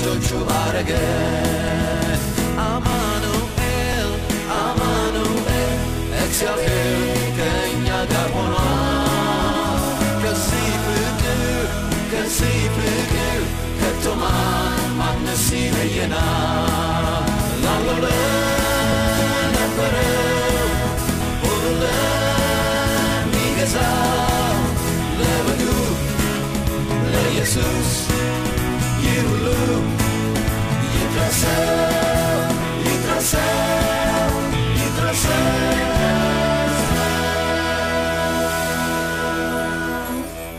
ልጆቹ አረገ አማኑኤል አማኑኤል እግዚአብሔር ከእኛ ጋር ሆኗል ከዚህ ፍቅር ከዚህ ፍቅር ከቶማ ማንስ ይለየናል ላለው ለነበረው ሁሉ ለሚገዛው ለበጉ ለኢየሱስ ይህ ሁሉ ይድረሰው ይድረሰው ይድረሰው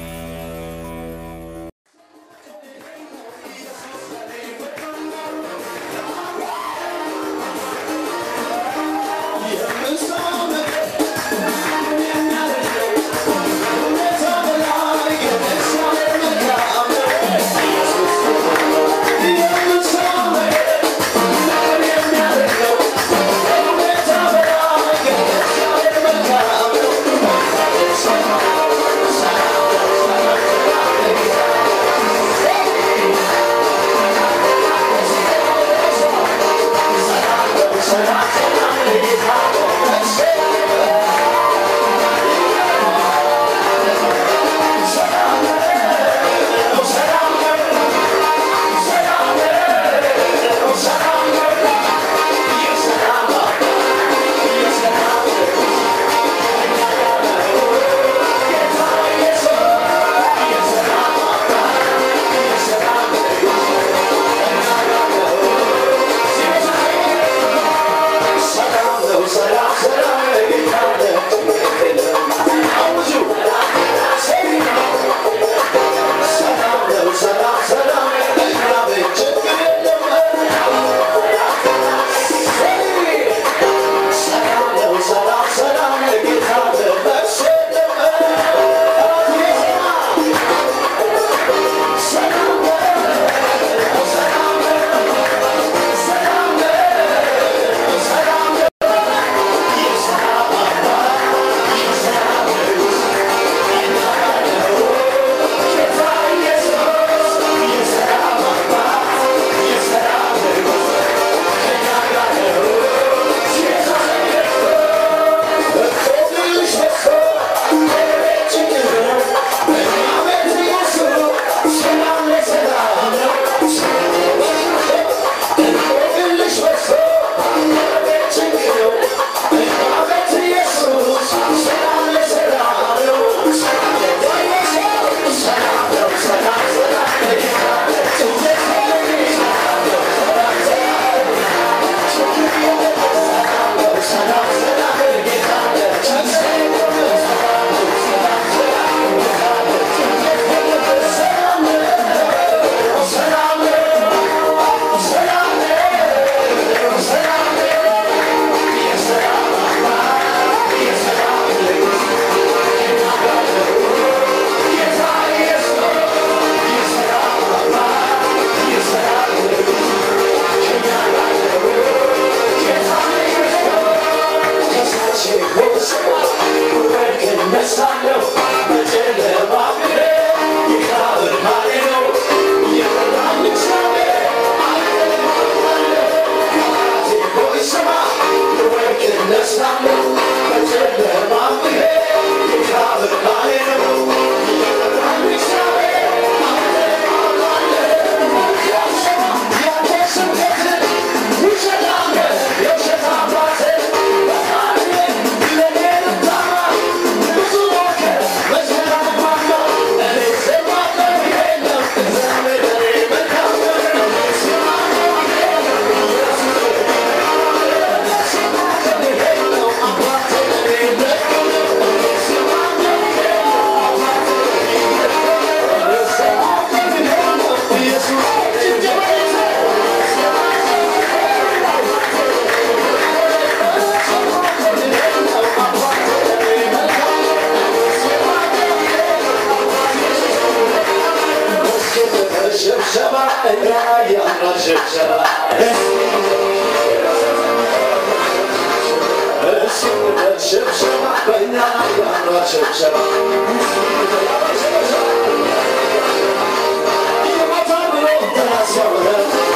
ሽብሸባ እኛ ያምራል ሽብሸባ እሱ ሽብሸባ በእኛ ያምራል ሽብሸባ ይመታ ብሎ ተናስ ያምራል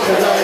ከላይ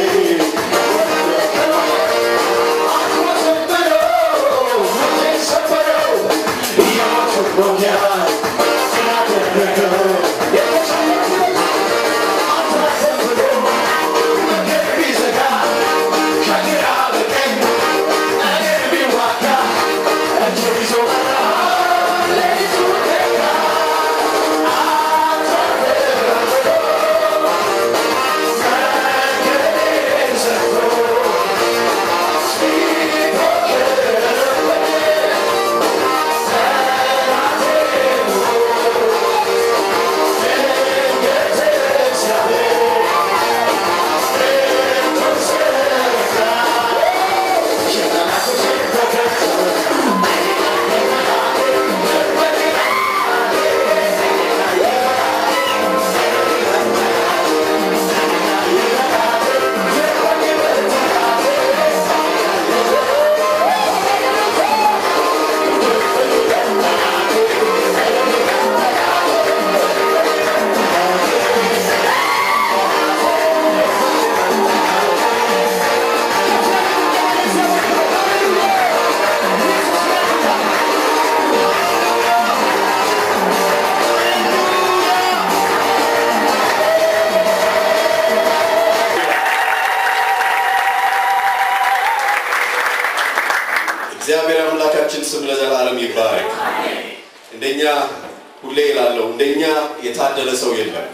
እግዚአብሔር አምላካችን ስም ለዘላለም ይባረክ። እንደኛ ሁሌ ይላለሁ እንደኛ የታደለ ሰው የለም።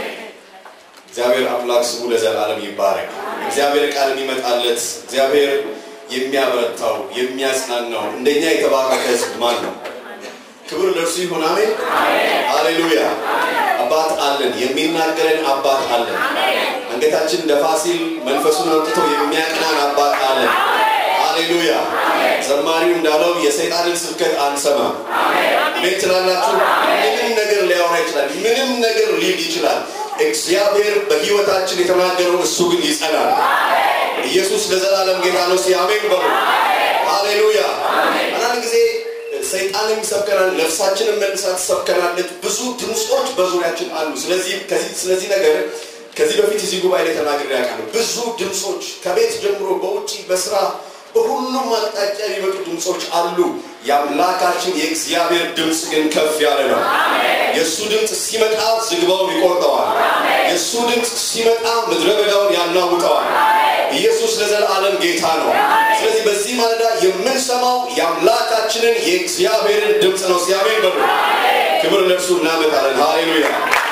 እግዚአብሔር አምላክ ስሙ ለዘላለም ይባረክ። እግዚአብሔር ቃል የሚመጣለት እግዚአብሔር የሚያበረታው የሚያጽናናው እንደኛ የተባረከ ሕዝብ ማን ነው? ክብር ለእርሱ ይሁን። አሜን ሃሌሉያ። አባት አለን፣ የሚናገረን አባት አለን። አንገታችን ደፋ ሲል መንፈሱን አምጥቶ የሚያቅናን አባት አለን። ሃሌሉያ። ዘማሪው እንዳለው የሰይጣንን ስብከት አንሰማም። አሜን ትላላችሁ። ምንም ነገር ሊያወራ ይችላል። ምንም ነገር ሊል ይችላል። እግዚአብሔር በሕይወታችን የተናገረው እሱ ግን ይጸናል። ኢየሱስ ለዘላለም ጌታ ነው። እስኪ አሜን በሉ። ሃሌሉያ። አንዳንድ ጊዜ ሰይጣንም ይሰብከናል፣ ነፍሳችንን መልሳ ትሰብከናለች። ብዙ ድምፆች በዙሪያችን አሉ። ስለዚህ ከዚህ ስለዚህ ነገር ከዚህ በፊት እዚህ ጉባኤ ላይ ተናግሬ ያውቃለሁ። ብዙ ድምፆች ከቤት ጀምሮ በውጭ በስራ በሁሉም አቅጣጫ የሚመጡ ድምፆች አሉ። የአምላካችን የእግዚአብሔር ድምፅ ግን ከፍ ያለ ነው። የእሱ ድምፅ ሲመጣ ዝግባውን ይቆርጠዋል። የእሱ ድምፅ ሲመጣ ምድረ በዳውን ያናውጠዋል። ኢየሱስ ለዘላለም ጌታ ነው። ስለዚህ በዚህ ማለዳ የምንሰማው የአምላካችንን የእግዚአብሔርን ድምፅ ነው። ሲያሜን በሉ። ክብር ለእርሱ እናመጣለን። ሃሌሉያ።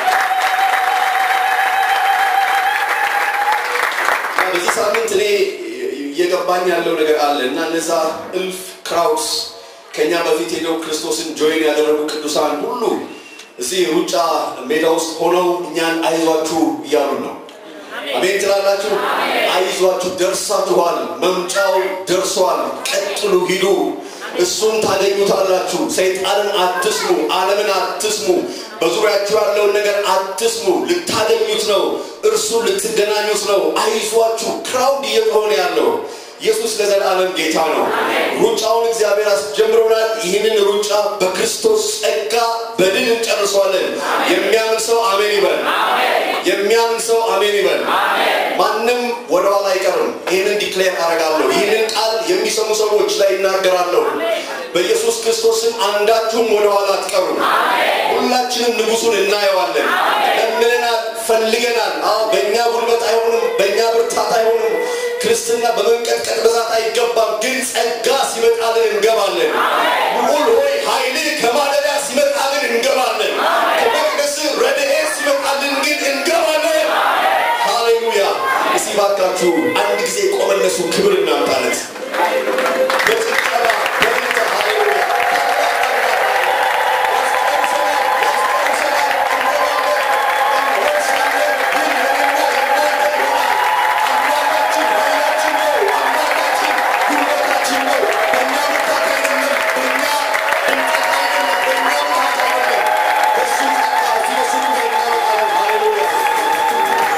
እና በዚህ ሳምንት እኔ እየገባኝ ያለው ነገር አለ እና እነዛ እልፍ ክራውድስ ከኛ በፊት ሄደው ክርስቶስን ጆይን ያደረጉ ቅዱሳን ሁሉ እዚህ ሩጫ ሜዳ ውስጥ ሆነው እኛን አይዟችሁ እያሉን ነው። አሜን ትላላችሁ። አይዟችሁ፣ ደርሳችኋል፣ መምጫው ደርሷል፣ ቀጥሉ፣ ሂዱ፣ እሱን ታገኙታላችሁ። ሰይጣንን አትስሙ፣ ዓለምን አትስሙ፣ በዙሪያችሁ ያለውን ነገር አትስሙ። ልታገኙት ነው፣ እርሱን ልትገናኙት ነው። አይዟችሁ። ክራውድ እየሆነ ያለው ኢየሱስ ለዘላለም ጌታ ነው። ሩጫውን እግዚአብሔር አስጀምሮናል። ይህንን ሩጫ በክርስቶስ ጸጋ በድል እንጨርሰዋለን። የሚያምን ሰው አሜን ይበል። የሚያምን ሰው አሜን ይበል። ማንም ወደኋላ አይቀርም። ይህንን ዲክሌር አደርጋለሁ። ይህንን ቃል የሚሰሙ ሰዎች ላይ ይናገራለሁ። በኢየሱስ ክርስቶስም አንዳችሁም ወደኋላ አትቀሩም። ሁላችንም ንጉሱን እናየዋለን። ለምነናል፣ ፈልገናል። አዎ በእኛ ጉልበት አይሆንም፣ በእኛ ብርታት አይሆንም። ክርስትና በመንቀጥቀጥ ብዛት አይገባም። ግን ጸጋ ሲመጣልን እንገባለን። ልዑል ሆይ ኃይልህ ከማደሪያ ሲመጣልን እንገባለን። ከመቅደስ ረድኤት ሲመጣልን ግን እንገባለን። ሃሌሉያ። እስቲ ባካችሁ አንድ ጊዜ ቆመን ለእሱ ክብር እናምጣለት። በጭብጨባ በእልልታ ሃሌሉያ።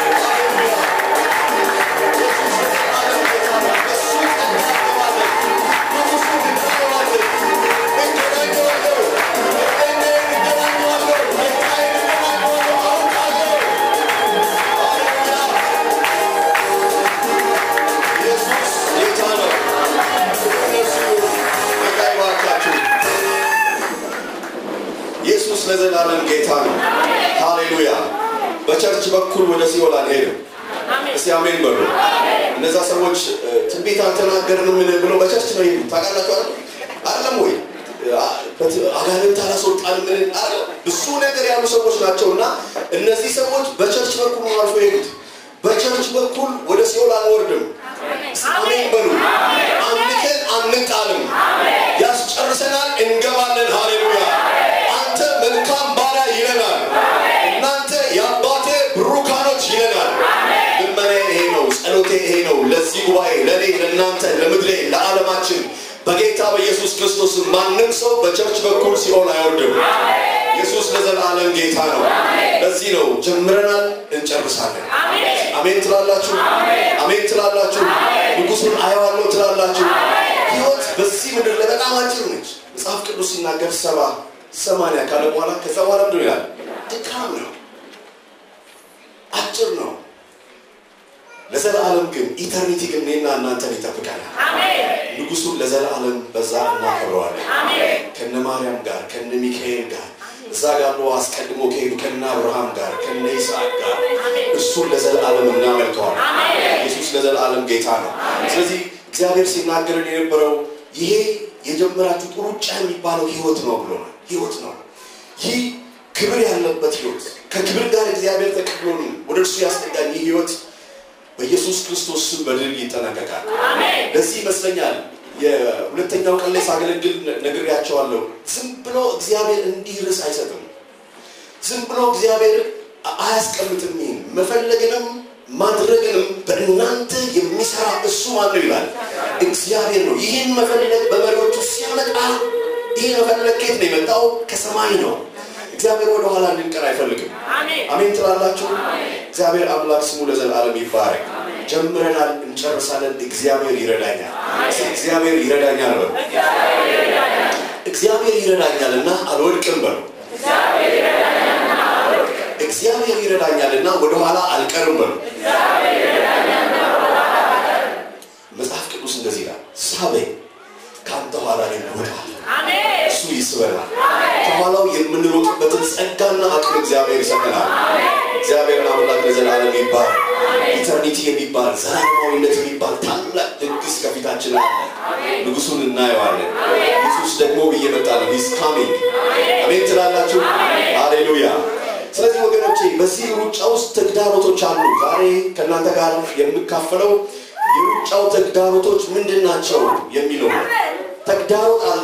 Hallelujah. ለዘላለም ጌታ ነው። ሃሌሉያ። በቸርች በኩል ወደ ሲኦል አንሄድም። እስቲ አሜን በሉ። እነዛ ሰዎች እ፣ ትንቢት አልተናገርንም ምን ብለው በቸርች ነው ይሄዱ ታውቃላችሁ አይደል? አይደለም ወይ አ- በት- አጋንንት አላስወጣንም ምን አለ ብዙ ነገር ያሉ ሰዎች ናቸው እና እነዚህ ሰዎች በቸርች በኩል ነው አልፎ የሄዱት። በቸርች በኩል ወደ ሲኦል አንወርድም። እስቲ አሜን በሉ። አንተን አንጣልም። ያስጨርሰናል፣ እንገባለን። ሃሌሉያ። አንተ መልካም ባሪያ ይለናል። እናንተ የአባቴ ብሩካኖች ይለናል። ልመናዬ ይሄ ነው፣ ጸሎቴ ይሄ ነው። ለዚህ ጉባኤ፣ ለእኔ፣ ለእናንተ፣ ለምድሬ፣ ለዓለማችን በጌታ በኢየሱስ ክርስቶስ ማንም ሰው በቸርች በኩል ሲሆን አይወርድም። ኢየሱስ ለዘላለም ጌታ ነው። ለዚህ ነው ጀምረናል፣ እንጨርሳለን። አሜን ትላላችሁ፣ አሜን ትላላችሁ። ንጉሱን አየዋለሁ ትላላችሁ። ህይወት በዚህ ምድር ላይ በጣም አጭር ነች። መጽሐፍ ቅዱስ ሲናገር ሰባ ሰማንያ ካለ በኋላ ከዛ በኋላ ምንድን ነው ይላል? ድካም ነው፣ አጭር ነው። ለዘላለም ግን ኢተርኒቲ ግን እኔና እናንተን ይጠብቀናል። ንጉሱን ለዘላለም በዛ እናከብረዋለን። ከነ ማርያም ጋር ከነ ሚካኤል ጋር እዛ ጋር ነው አስቀድሞ ከሄዱ ከነ አብርሃም ጋር ከነ ይስሐቅ ጋር እሱን ለዘላለም እናመልከዋለን። ኢየሱስ ለዘላለም ጌታ ነው። ስለዚህ እግዚአብሔር ሲናገርን የነበረው ይሄ የጀመራችሁት ሩጫ የሚባለው ህይወት ነው ብሎናል። ህይወት ነው። ይህ ክብር ያለበት ህይወት ከክብር ጋር እግዚአብሔር ተቀብሎን ወደ እርሱ ያስጠጋኝ ይህ ህይወት በኢየሱስ ክርስቶስ ስም በድል ይጠናቀቃል። ለዚህ ይመስለኛል የሁለተኛው ቀን ላይ ሳገለግል ነግሬያቸዋለሁ። ዝም ብሎ እግዚአብሔር እንዲህ ርዕስ አይሰጥም። ዝም ብሎ እግዚአብሔር አያስቀምጥም። ይህን መፈለግንም ማድረግንም በእናንተ የሚሰራ እሱ ማን ነው ይላል? እግዚአብሔር ነው። ይህን መፈለግ በመሪዎቹ ሲያመጣ ይህ መፈለግ ከየት ነው የመጣው? ከሰማይ ነው። እግዚአብሔር ወደ ኋላ እንድንቀር አይፈልግም። አሜን ትላላችሁ? እግዚአብሔር አምላክ ስሙ ለዘላለም ይባረክ። ጀምረናል፣ እንጨርሳለን። እግዚአብሔር ይረዳኛል። እግዚአብሔር ይረዳኛል በሉ። እግዚአብሔር ይረዳኛል እና አልወድቅም በሉ። እግዚአብሔር ይረዳኛል እና ወደኋላ አልቀርም በሉ። መጽሐፍ ቅዱስ እንደዚህ ይላል፣ ሳበኝ ከአንተ ኋላ ላይ እወጣለሁ። እሱ ይስበናል። ከኋላው የምንሮጥበትን ጸጋና አቅም እግዚአብሔር ይሰጠናል። እግዚአብሔር አምላክ ለዘላለም ይባል። ኢተርኒቲ የሚባል ዘላለማዊነት የሚባል ታላቅ ድግስ ከፊታችን አለ። ንጉሱን እናየዋለን። ኢየሱስ ደግሞ እየመጣ ነው። ሂስ ካሚንግ። አሜን ትላላችሁ? ሃሌሉያ። ስለዚህ ወገኖቼ በዚህ ሩጫ ውስጥ ተግዳሮቶች አሉ። ዛሬ ከእናንተ ጋር የምካፈለው የሩጫው ተግዳሮቶች ምንድን ናቸው የሚለው ነው። ተግዳሮት አለ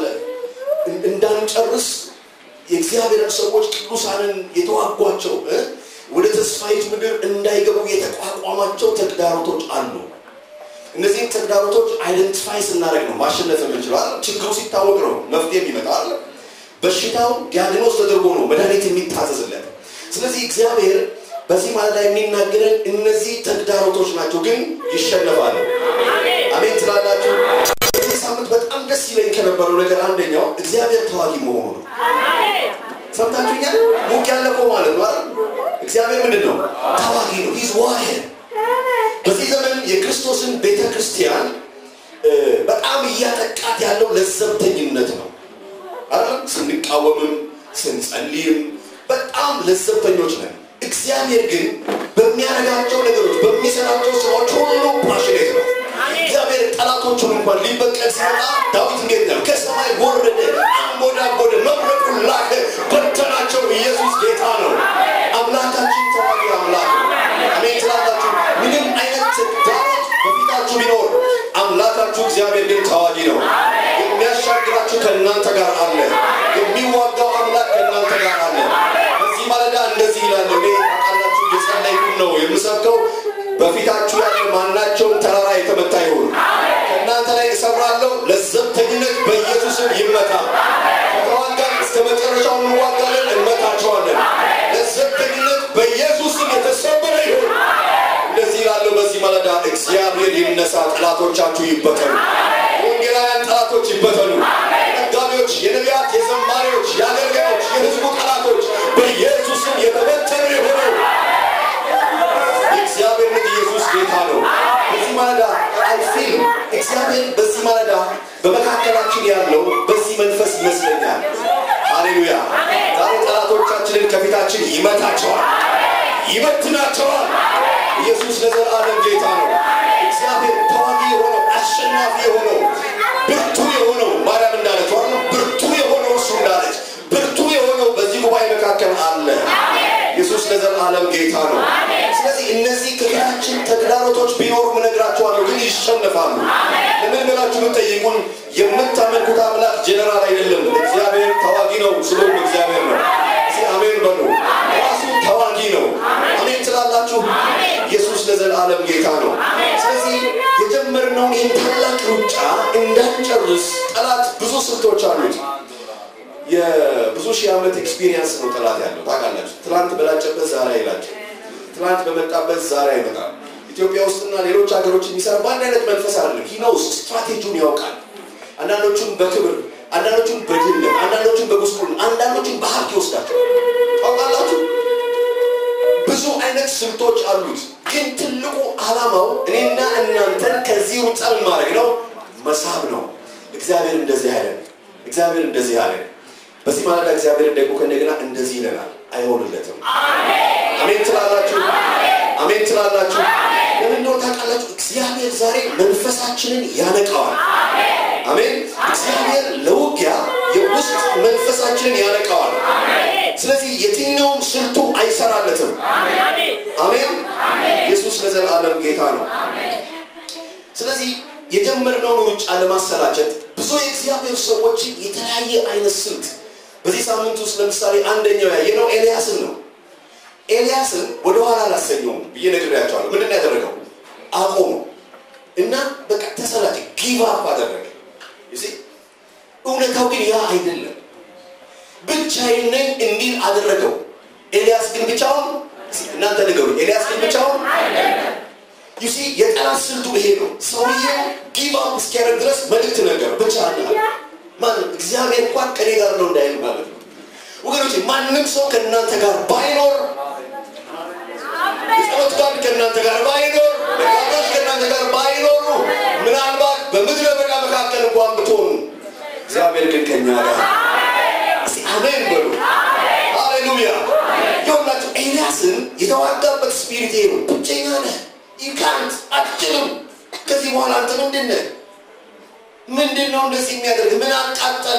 እንዳንጨርስ የእግዚአብሔርን ሰዎች ቅዱሳንን የተዋጓቸው እ ወደ ተስፋይቱ ምድር እንዳይገቡ የተቋቋማቸው ተግዳሮቶች አሉ። እነዚህም ተግዳሮቶች አይደንቲፋይ ስናደርግ ነው ማሸነፍ የምንችለው። አይደል? ችግሩ ሲታወቅ ነው መፍትሄ የሚመጣ አለ። በሽታው ዲያግኖስ ተደርጎ ነው መድኃኒት የሚታዘዝለት። ስለዚህ እግዚአብሔር በዚህ ማለዳ የሚናገረን እነዚህ ተግዳሮቶች ናቸው፣ ግን ይሸነፋሉ። አሜን ትላላችሁ? በዚህ ሳምንት በጣም ደስ ይለኝ ከነበረው ነገር አንደኛው እግዚአብሔር ተዋጊ መሆኑ ነው። ሰምታችሁኛል? ሙቅ ያለ እኮ ማለት ነው አይደል? እግዚአብሔር ምንድን ነው? ተዋጊ ነው። ሂዝ ዋር። በዚህ ዘመን የክርስቶስን ቤተ ክርስቲያን እ፣ በጣም እያጠቃት ያለው ለዘብተኝነት ነው አይደል? ስንቃወምም ስንጸልይም በጣም ለዘብተኞች ነን። እግዚአብሔር ግን በሚያደርጋቸው ነገሮች በሚሰራቸው ስራዎች ሁሉ ፓሽኔት ነው። እግዚአብሔር ጠላቶቹን እንኳን ሊበቀል ሲመጣ ዳዊት እንዴት ነው? ከሰማይ ወረደ፣ አንጎዳጎደ፣ መብረቁን ላከ፣ በተናቸው። ኢየሱስ ጌታ ነው። አምላካችን ተዋጊ አምላክ ነው። አሜን ትላላችሁ? ምንም አይነት ተግዳሮት በፊታችሁ ቢኖር አምላካችሁ እግዚአብሔር ግን ተዋጊ ነው። የሚያሻግራችሁ ከእናንተ ጋር አለ። የሚዋጋው አምላክ ከእናንተ ጋር አለ። በዚህ ማለዳ እንደዚህ ይላል። እኔ ታውቃላችሁ እየጸለይኩ ነው የምሰብከው። በፊታችሁ ያለ ማናቸውም ተራራ የተመታ ይሁን። ከእናንተ ላይ እሰብራለሁ። ለዘብተኝነት በኢየሱስም ይመታ። ከተዋጋን እስከ መጨረሻው እንዋጋለን፣ እንመታቸዋለን። ለዘብተኝነት በኢየሱስም የተሰበረ ይሁን። እንደዚህ ይላለው በዚህ ማለዳ እግዚአብሔር ይነሳ፣ ጠላቶቻችሁ ይበተኑ። ወንጌላውያን ጠላቶች ይበተኑ። ነጋዴዎች፣ የነቢያት፣ የዘማሪዎች፣ የአገልጋዮች፣ የህዝቡ ጠላቶች በኢየሱስም የተበተኑ ይሁኑ። የእግዚአብሔር ልጅ ኢየሱስ ጌታ ነው። በዚህ ማለዳ አይፊል እግዚአብሔር በዚህ ማለዳ በመካከላችን ያለው በዚህ መንፈስ ይመስለኛል። ሃሌሉያ። ዛሬ ጠላቶቻችን ከፊታችን ይመታቸዋል፣ ይበትናቸዋል። ኢየሱስ ለዘላለም ጌታ ነው። እግዚአብሔር ተዋጊ የሆነው አሸናፊ የሆነው ብርቱ የሆነው ማርያም እንዳለችው አለ ብርቱ የሆነው እሱ እንዳለች ብርቱ የሆነው በዚህ ጉባኤ መካከል አለ። ኢየሱስ ለዘላለም ጌታ ነው። ስለዚህ እነዚህ ከፊታችን ተግዳሮቶች ቢኖሩ እነግራችኋለሁ፣ ግን ይሸነፋሉ። ለምን ብላችሁ ብትጠይቁን የምታመልኩት አምላክ ጀነራል አይደለም። እግዚአብሔር ተዋጊ ነው። ስለሆነ እግዚአብሔር ነው። እስኪ አሜን በሉ። ራሱ ተዋጊ ነው። አሜን ትላላችሁ። ኢየሱስ ለዘላለም ጌታ ነው። ስለዚህ የጀመርነውን ይህን ታላቅ ሩጫ እንዳንጨርስ ጠላት ብዙ ስልቶች አሉት። የብዙ ሺህ ዓመት ኤክስፒሪየንስ ነው ጠላት ያለው ታውቃላችሁ። ትላንት በላጨበት ዛሬ አይላቸው፣ ትላንት በመጣበት ዛሬ አይመጣም። ኢትዮጵያ ውስጥና ሌሎች ሀገሮች የሚሰራ በአንድ አይነት መንፈስ አይደለም። ሂነውስ ስትራቴጂውን ያውቃል። አንዳንዶቹን በክብር አንዳንዶቹን በድልም አንዳንዶቹን በጉስቁልና አንዳንዶቹን በሀብት ይወስዳቸው ታውቃላችሁ። ብዙ አይነት ስልቶች አሉት። ግን ትልቁ ዓላማው እኔና እናንተን ከዚህ ሩጫ ምን ማድረግ ነው? መሳብ ነው። እግዚአብሔር እንደዚህ ያለ እግዚአብሔር እንደዚህ ያለ በዚህ ማለዳ እግዚአብሔር ደግሞ ከእንደገና እንደዚህ ይለናል። አይሆንለትም። አሜን ትላላችሁ? አሜን ትላላችሁ? ለምን እንደሆነ ታውቃላችሁ? እግዚአብሔር ዛሬ መንፈሳችንን ያነቃዋል። አሜን። እግዚአብሔር ለውጊያ የውስጥ መንፈሳችንን ያነቃዋል። ስለዚህ የትኛውም ስልቱ አይሰራለትም። አሜን። ኢየሱስ ለዘላለም ጌታ ነው። ስለዚህ የጀመርነውን ሩጫ ለማሰላቸት ብዙ የእግዚአብሔር ሰዎችን የተለያየ አይነት ስልት በዚህ ሳምንት ውስጥ ለምሳሌ አንደኛው ያየነው ኤልያስን ነው። ኤልያስን ወደኋላ አላሰኘውም ብዬ ነግሬያቸዋለሁ። ምንድን ነው ያደረገው? አቆሙ እና በቃ ተሰላቸ፣ ጊቭ አፕ አደረገ። You see? እውነታው ግን ያ አይደለም። ብቻዬን ነኝ እንዲል አደረገው። ኤልያስ ግን ብቻውን እናንተ ንገሩ፣ ኤልያስ ግን ብቻውን ዩሲ የጠላት ስልቱ ይሄ ነው። ሰውየው ጊቭ አፕ እስኪያደርግ ድረስ መልእክት ነገር ብቻ አለ ማንም እግዚአብሔር እንኳን ከኔ ጋር ነው እንዳይል ማለት ነው። ወገኖች ማንም ሰው ከእናንተ ጋር ባይኖር የጸሎት ጋር ከእናንተ ጋር ባይኖር መጋባዝ ከእናንተ ጋር ባይኖሩ ምናልባት በምድረ በዳ መካከል እንኳን ብትሆኑ እግዚአብሔር ግን ከኛ ጋር እስቲ አሜን በሉ። ሃሌሉያ። ይኸውላችሁ ኤልያስን የተዋጋበት ስፒሪት ይሄ ነው። ብቸኛ ነህ፣ ይካንት አትችልም። ከዚህ በኋላ አንተ ምንድን ነህ? ምንድን ነው እንደዚህ የሚያደርግ? ምን አቃጠለ?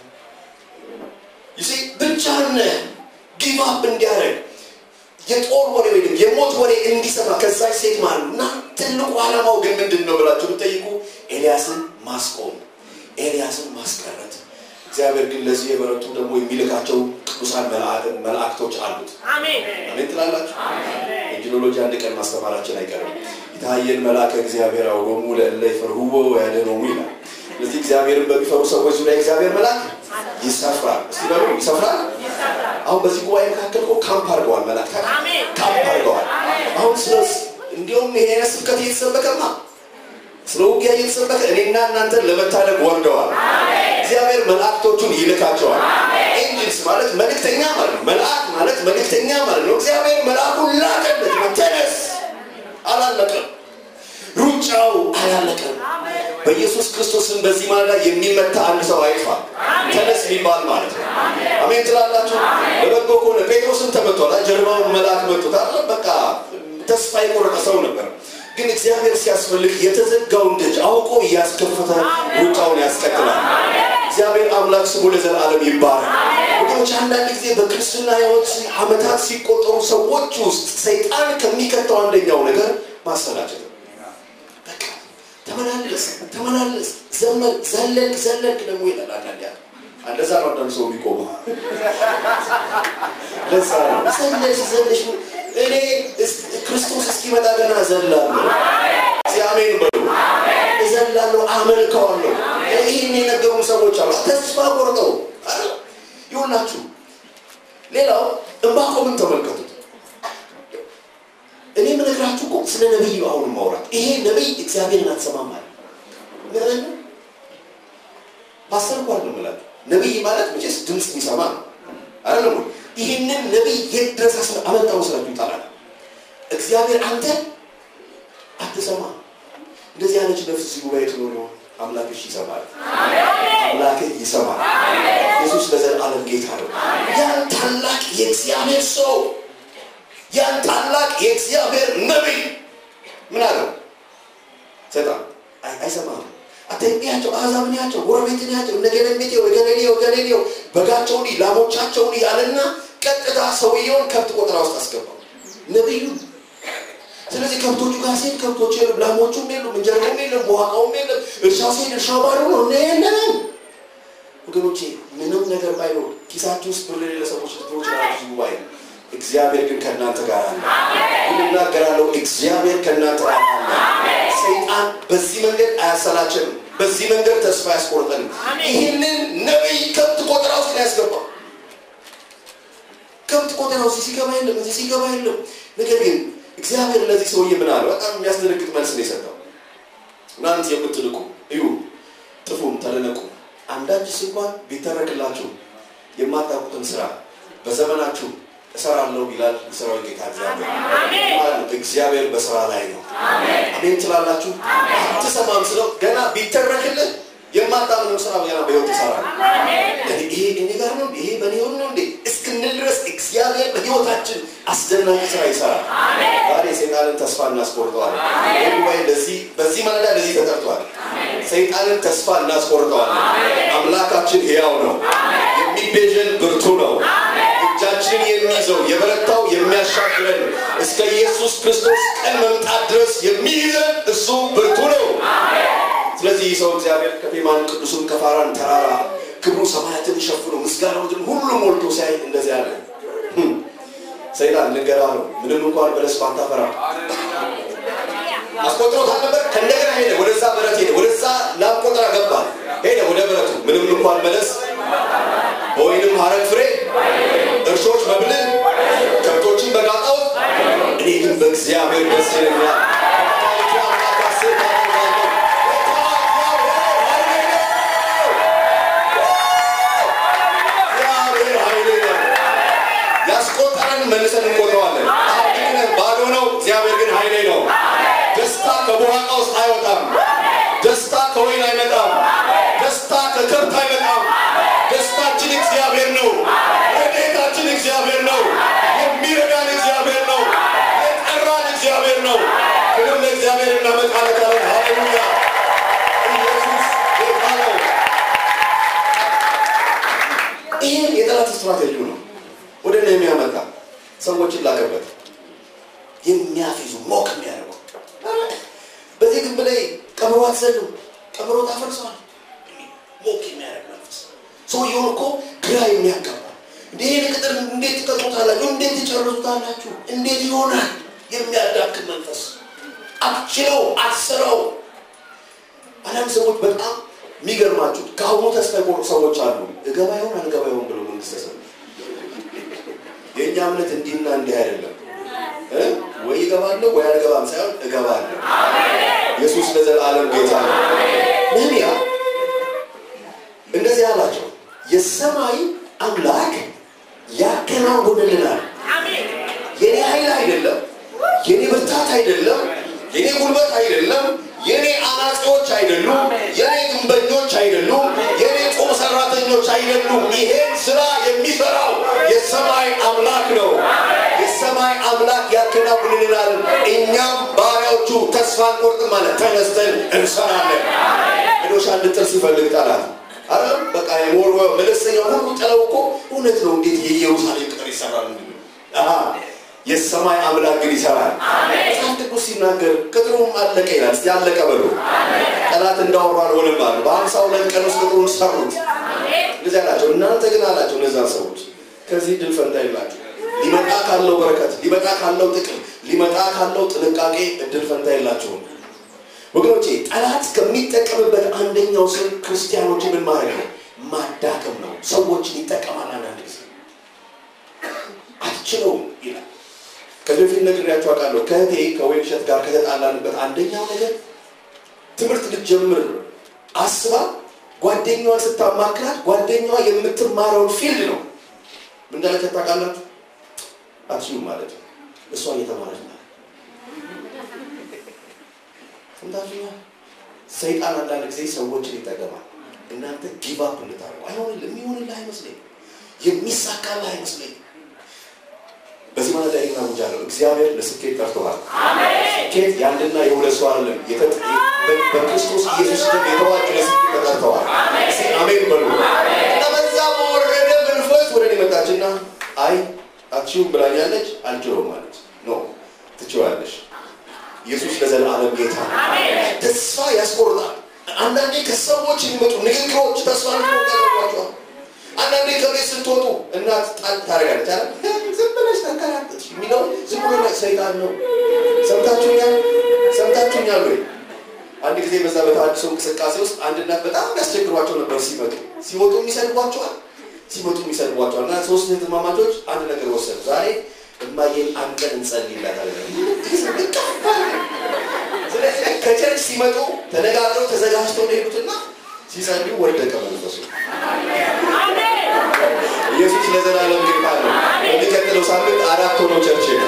ይሲ ብቻህን ነህ። ጊቭ አፕ እንዲያደርግ የጦር ወሬ ወይም የሞት ወሬ እንዲሰማ ከዛች ሴት ማለት ነው። እና ትልቁ ዓላማው ግን ምንድን ነው ብላችሁ ብትጠይቁ ኤልያስን ማስቆም፣ ኤልያስን ማስቀረት። እግዚአብሔር ግን ለዚህ የበረቱ ደግሞ የሚልካቸው ቅዱሳን መልአ- መላእክቶች አሉት። አሜን። አሜን ትላላችሁ። ኢንጂኖሎጂ አንድ ቀን ማስተማራችን አይቀርም። የታየን መልአከ እግዚአብሔር አውዶሙ ለእለ ይፈርህዎ ወያድኅኖሙ ይላል። ስለዚህ እግዚአብሔርን በሚፈሩ ሰዎች ዙሪያ እግዚአብሔር መልአክ ይሰፍራል። እስቲ በሉ ይሰፍራል። አሁን በዚህ ጉባኤ መካከል እኮ ካምፕ አድርገዋል መላእክት አሜን። ካምፕ አድርገዋል። አሁን ስለ እንዲሁም ይሄ አይነት ስብከት እየተሰበከማ ስለ ውጊያ እየተሰበከ እኔና እናንተን ለመታደግ ወርደዋል። እግዚአብሔር መላእክቶቹን ይልካቸዋል። ኤንጅልስ ማለት መልእክተኛ ማለት ነው። መልአክ ማለት መልእክተኛ ማለት ነው። እግዚአብሔር መልአኩን ላከለት ነው። ተነስ፣ አላለቀም። ሩጫው አላለቀም። በኢየሱስ ክርስቶስን በዚህ ማለዳ የሚመታ አንድ ሰው አይጥፋ። ተነስ የሚባል ማለት ነው። አሜን ትላላችሁ። ለበጎ ከሆነ ጴጥሮስን ተመቷል። ጀርባውን መልአክ መጡት አለ። በቃ ተስፋ የቆረጠ ሰው ነበር። ግን እግዚአብሔር ሲያስፈልግ የተዘጋውን ደጅ አውቆ እያስከፈተ ሩጫውን ያስቀጥላል። እግዚአብሔር አምላክ ስሙ ለዘላለም ይባላል። ወገኖች አንዳንድ ጊዜ በክርስትና ሕይወት ዓመታት ሲቆጠሩ ሰዎች ውስጥ ሰይጣን ከሚከተው አንደኛው ነገር ማሰላቸት ነው። በቃ ተመላለስ ተመላለስ፣ ዘመን ዘለቅ ዘለቅ ደግሞ ይላል። አንዳንድ ያ እንደዛ ነው አንዳንድ ሰው የሚቆመው ለዛ ነው ዘለሽ ዘለሽ እኔ እስ- ክርስቶስ እስኪመጣ ገና ዘላለሁ። እስኪ አሜን በሉ። እዘላለሁ፣ አመልከዋለሁ። ይህን የነገሩን ሰዎች አሉ። ተስፋ ቆርጠው አይደል? ይሁላችሁ። ሌላው ዕንባቆምን ተመልከቱት። እኔ የምነግራችሁ እኮ ስለ ነቢይ ነው አሁን ማውራት። ይሄ ነቢይ እግዚአብሔርን አትሰማም አለ። ምን ፓስተር እንኳን ነው የምላችሁ። ነቢይ ማለት መቼስ ድምፅ የሚሰማ ነው አይደለም ወይ? ይህንን ነቢይ የት ድረስ አስረ- አመጣው ስላችሁ ይጣላል። እግዚአብሔር አንተ አትሰማ እንደዚህ አይነት ነፍስ እዚህ ጉባኤ ትኖር ይሆን አምላክሽ ይሰማል። አምላክህ ይሰማል። ኢየሱስ ለዘላለም ጌታ ነው። ያን ታላቅ የእግዚአብሔር ሰው ያን ታላቅ የእግዚአብሔር ነቢይ ምን አለው? ሰይጣን አይ- አይሰማህም። አተኛቸው አሕዛብን ያቸው ጎረቤትን ያቸው እነገለሜቴው እገሌሌው እገሌሌው በጋቸውን ላሞቻቸውን ያለና ቀጥታ ሰውየውን ከብት ቆጠራ ውስጥ አስገባው ነቢዩ። ስለዚህ ከብቶቹ ጋር ሲሄድ ከብቶቹ የሉም፣ ላሞቹም የሉም፣ እንጀራውም የለም፣ በዋቃውም የለም። እርሻው ሲሄድ እርሻው ባዶ ነው እና የለንም። ወገኖቼ ምንም ነገር ባይኖር ኪሳችሁ ውስጥ ብር የሌለ ሰዎች ልትኖሩ ይችላላችሁ። ጉባኤ እግዚአብሔር ግን ከእናንተ ጋር አለ። እናገራለሁ፣ እግዚአብሔር ከእናንተ ጋር አለ። ሰይጣን በዚህ መንገድ አያሰላችንም፣ በዚህ መንገድ ተስፋ ያስቆርጠንም። ይህንን ነቢይ ከብት ቆጠራ ውስጥ ነው ያስገባው። ከብት ቆጠራ ውስጥ ሲገባ የለም፣ እዚህ ሲገባ የለም። ነገር ግን እግዚአብሔር ለዚህ ሰውዬ ምን አለ? በጣም የሚያስደነግጥ መልስ ነው የሰጠው። እናንተ የምትልቁ እዩ፣ ጥፉም ተደነቁ፣ አንዳችስ እንኳን ቢተረክላችሁ የማታውቁትን ስራ በዘመናችሁ እሰራለሁ ይላል የሰራዊት ጌታ እግዚአብሔር። ማለት ነው፣ እግዚአብሔር በስራ ላይ ነው። አሜን ትላላችሁ። አትሰማም ስለው ገና ቢተረክልህ የማታምነው ስራ ገና በሕይወት ይሰራል። ይሄ እኔ ጋር ነው እንዴ? ይሄ በእኔ ሆን ነው እንዴ እስክንል ድረስ እግዚአብሔር በሕይወታችን አስደናቂ ስራ ይሰራል። ዛሬ ሰይጣንን ተስፋ እናስቆርጠዋል። ይህ ጉባኤ ለዚህ በዚህ ማለዳ ለዚህ ተጠርቷል። ሰይጣንን ተስፋ እናስቆርጠዋል። አምላካችን ሕያው ነው። የሚቤዠን ብርቱ ነው። እጃችንን የሚይዘው የበረታው የሚያሻግረን እስከ ኢየሱስ ክርስቶስ ቀን መምጣት ድረስ የሚይዘን እሱ ብርቱ ነው። ስለዚህ ይህ ሰው እግዚአብሔር ከቴማን ቅዱሱን ከፋራን ተራራ ክብሩ ሰማያትን ሸፍኖ ምስጋናው ምድርን ሁሉ ሞልቶ ሲያይ እንደዚህ አለ። "ህም፣ ሰይጣን ልንገራ ነው ምንም እንኳን በለስ ባታፈራ አስቆጥሮታል ነበር። ከእንደገና ሄደ፣ ወደዛ በረት ሄደ፣ ወደዛ ላም ቆጠራ ገባ፣ ሄደ ወደ በረቱ ምንም እንኳን በለስ በወይንም ሐረግ ፍሬ እርሾች መብልን ከብቶችን በጋጣው እኔ ግን በእግዚአብሔር ደስ ይለኛል። እግዚአብሔር ኃይሌ ነው። ያስቆጠረን መልሰን እንቆጥረዋለን። አሁን ግን ባዶ ነው። እግዚአብሔር ግን ኃይሌ ነው። ደስታ ከቡሃቃ ውስጥ አይወጣም። ደስታ ከወይን አይመጣም። ደስታ ከከብት አይመጣም። ደስታችን እግዚአብሔር ነው። ረድኤታችን እግዚአብሔር ነው። የሚረዳን እግዚአብሔር ነው። የጠራን እግዚአብሔር ነው። ክብር ለእግዚአብሔር እናመጣለታለን። ሃሌሉያ! ኢየሱስ ጌታ ነው። ይሄ የጠላት ስትራቴጂው ነው። ወደ ነህምያ መጣ። ሰዎችን ላከበት። የሚያፌዙ ሞክ የሚያደርጉ በዚህ ግንብ ላይ ቀበሮ አትዘሉም፣ ቀበሮ ታፈርሰዋል። ሞክ የሚያደርግ መንፈስ ሰውየውን እኮ ግራ የሚያጋባ እንደ ይህን ቅጥር እንዴት ትቀጡታላችሁ? እንዴት ትጨርሱታላችሁ? እንዴት ይሆናል? የሚያዳክም መንፈስ አትችለው፣ አትስረው። አንዳንድ ሰዎች በጣም የሚገርማችሁ ከአሁኑ ተስፋ የቆረጡ ሰዎች አሉ። እገባ ይሆን አልገባ ይሆን ብሎ መንግስተ ሰማያት የእኛ እምነት እንዲህና እንዲህ አይደለም እ ወይ እገባለሁ ወይ አልገባም ሳይሆን እገባለሁ። ኢየሱስ ለዘላለም ጌታ ነው። ነህምያ እንደዚህ አላቸው፣ የሰማይ አምላክ ያከናውንልናል። የኔ ኃይል አይደለም፣ የኔ ብርታት አይደለም፣ የኔ ጉልበት አይደለም፣ የኔ አናጺዎች አይደሉም፣ የኔ ግንበኞች አይደሉም፣ የኔ ጦር ሰራተኞች አይደሉም። ይሄን ስራ የሚሰራው የሰማይ አምላክ ነው። የሰማይ አምላክ ያከናውንልናል። እኛም ባሪያዎቹ ተስፋ አንቆርጥም ማለት ተነስተን እንሰራለን። ሄዶሽ አንድ ጥርስ ይፈልግ ጠላት አይደለም በቃ የሞር መለስተኛው ሁሉ ጥለው እኮ እውነት ነው። እንዴት የኢየሩሳሌም ቅጥር ይሰራል? አሃ የሰማይ አምላክ ግን ይሰራል። መጽሐፍ ቅዱስ ሲናገር ቅጥሩም አለቀ ይላል። እስቲ አለቀ በሉ። ጠላት እንዳወሩ አልሆነም አሉ። በሀምሳ ሁለት ቀን ውስጥ ቅጥሩን ሰሩት። እንደዚህ አላቸው። እናንተ ግን አላቸው እነዛ ሰዎች ከዚህ ድል ፈንታ የላችሁ። ሊመጣ ካለው በረከት፣ ሊመጣ ካለው ጥቅም፣ ሊመጣ ካለው ጥንቃቄ እድል ፈንታ የላችሁም። ወገኖቼ ጠላት ከሚጠቀምበት አንደኛው ስል ክርስቲያኖችን ምን ማድረግ ነው? ማዳከም ነው። ሰዎችን ይጠቀማል። አንዳንድ ጊዜ አትችለውም ይላል። ከዚህ በፊት ነግሬያችሁ አውቃለሁ። ከእህቴ ከወይን እሸት ጋር ከተጣላንበት አንደኛው ነገር ትምህርት ልትጀምር አስባ ጓደኛዋን ስታማክራት ጓደኛዋ የምትማረውን ፊልድ ነው ምን እንዳለች ታውቃላችሁ? አትችሉም ማለት ነው። እሷ እየተማረች ነው ሰምታችሁኛል? ሰይጣን አንዳንድ ጊዜ ሰዎችን ይጠቀማል። እናንተ ጊቭ አፕ እንድታደርጉ አይሆንልህ፣ የሚሆንልህ አይመስለኝ፣ የሚሳካልህ አይመስለኝ። በዚህ ማለት ላይ እናውጃለሁ። እግዚአብሔር ለስኬት ጠርቶሃል። ስኬት የአንድና የሁለት ሰው አይደለም። የተ- በ- በክርስቶስ ኢየሱስ ደም የተዋጁ ለስኬት ተጠርተዋል። እስኪ አሜን በሉ። እና በዛ በወረደ መንፈስ ወደ እኔ መጣችና አይ አትችይውም ብላኛለች፣ አልችለውም ማለች። ኖ ትችላለሽ። ኢየሱስ ለዘላለም ጌታ ነው። ተስፋ ያስቆርጣል። አንዳንዴ ከሰዎች የሚመጡ ንግግሮች ተስፋ እንድትቆርጡ ያደርጓቸዋል። አንዳንዴ ከቤት ስትወጡ እናት ጣል ታደርጋለች አይደል? ዝም ብለሽ ተንከራተትሽ የሚለው ዝም ብሎ ላይ ሰይጣን ነው። ሰምታችሁኛል? ሰምታችሁኛል ወይ? አንድ ጊዜ በዛ በተሃድሶ እንቅስቃሴ ውስጥ አንድ እናት በጣም ያስቸግሯቸው ነበር። ሲመጡ ሲወጡ የሚሰድቧቸዋል፣ ሲመጡ የሚሰድቧቸዋል። እና ሶስት እህትማማቾች አንድ ነገር ወሰዱ። ዛሬ እማዬን አንድ ቀን እንጸልይላታለን። ስለዚህ ከቸርች ሲመጡ ተነጋግረው ተዘጋጅተው ነው የሄዱትና ሲጸልዩ ወደቀ መንፈሱ። ኢየሱስ ለዘላለም ጌታ ነው። የሚቀጥለው ሳምንት አራት ሆኖ ቸርች ነው።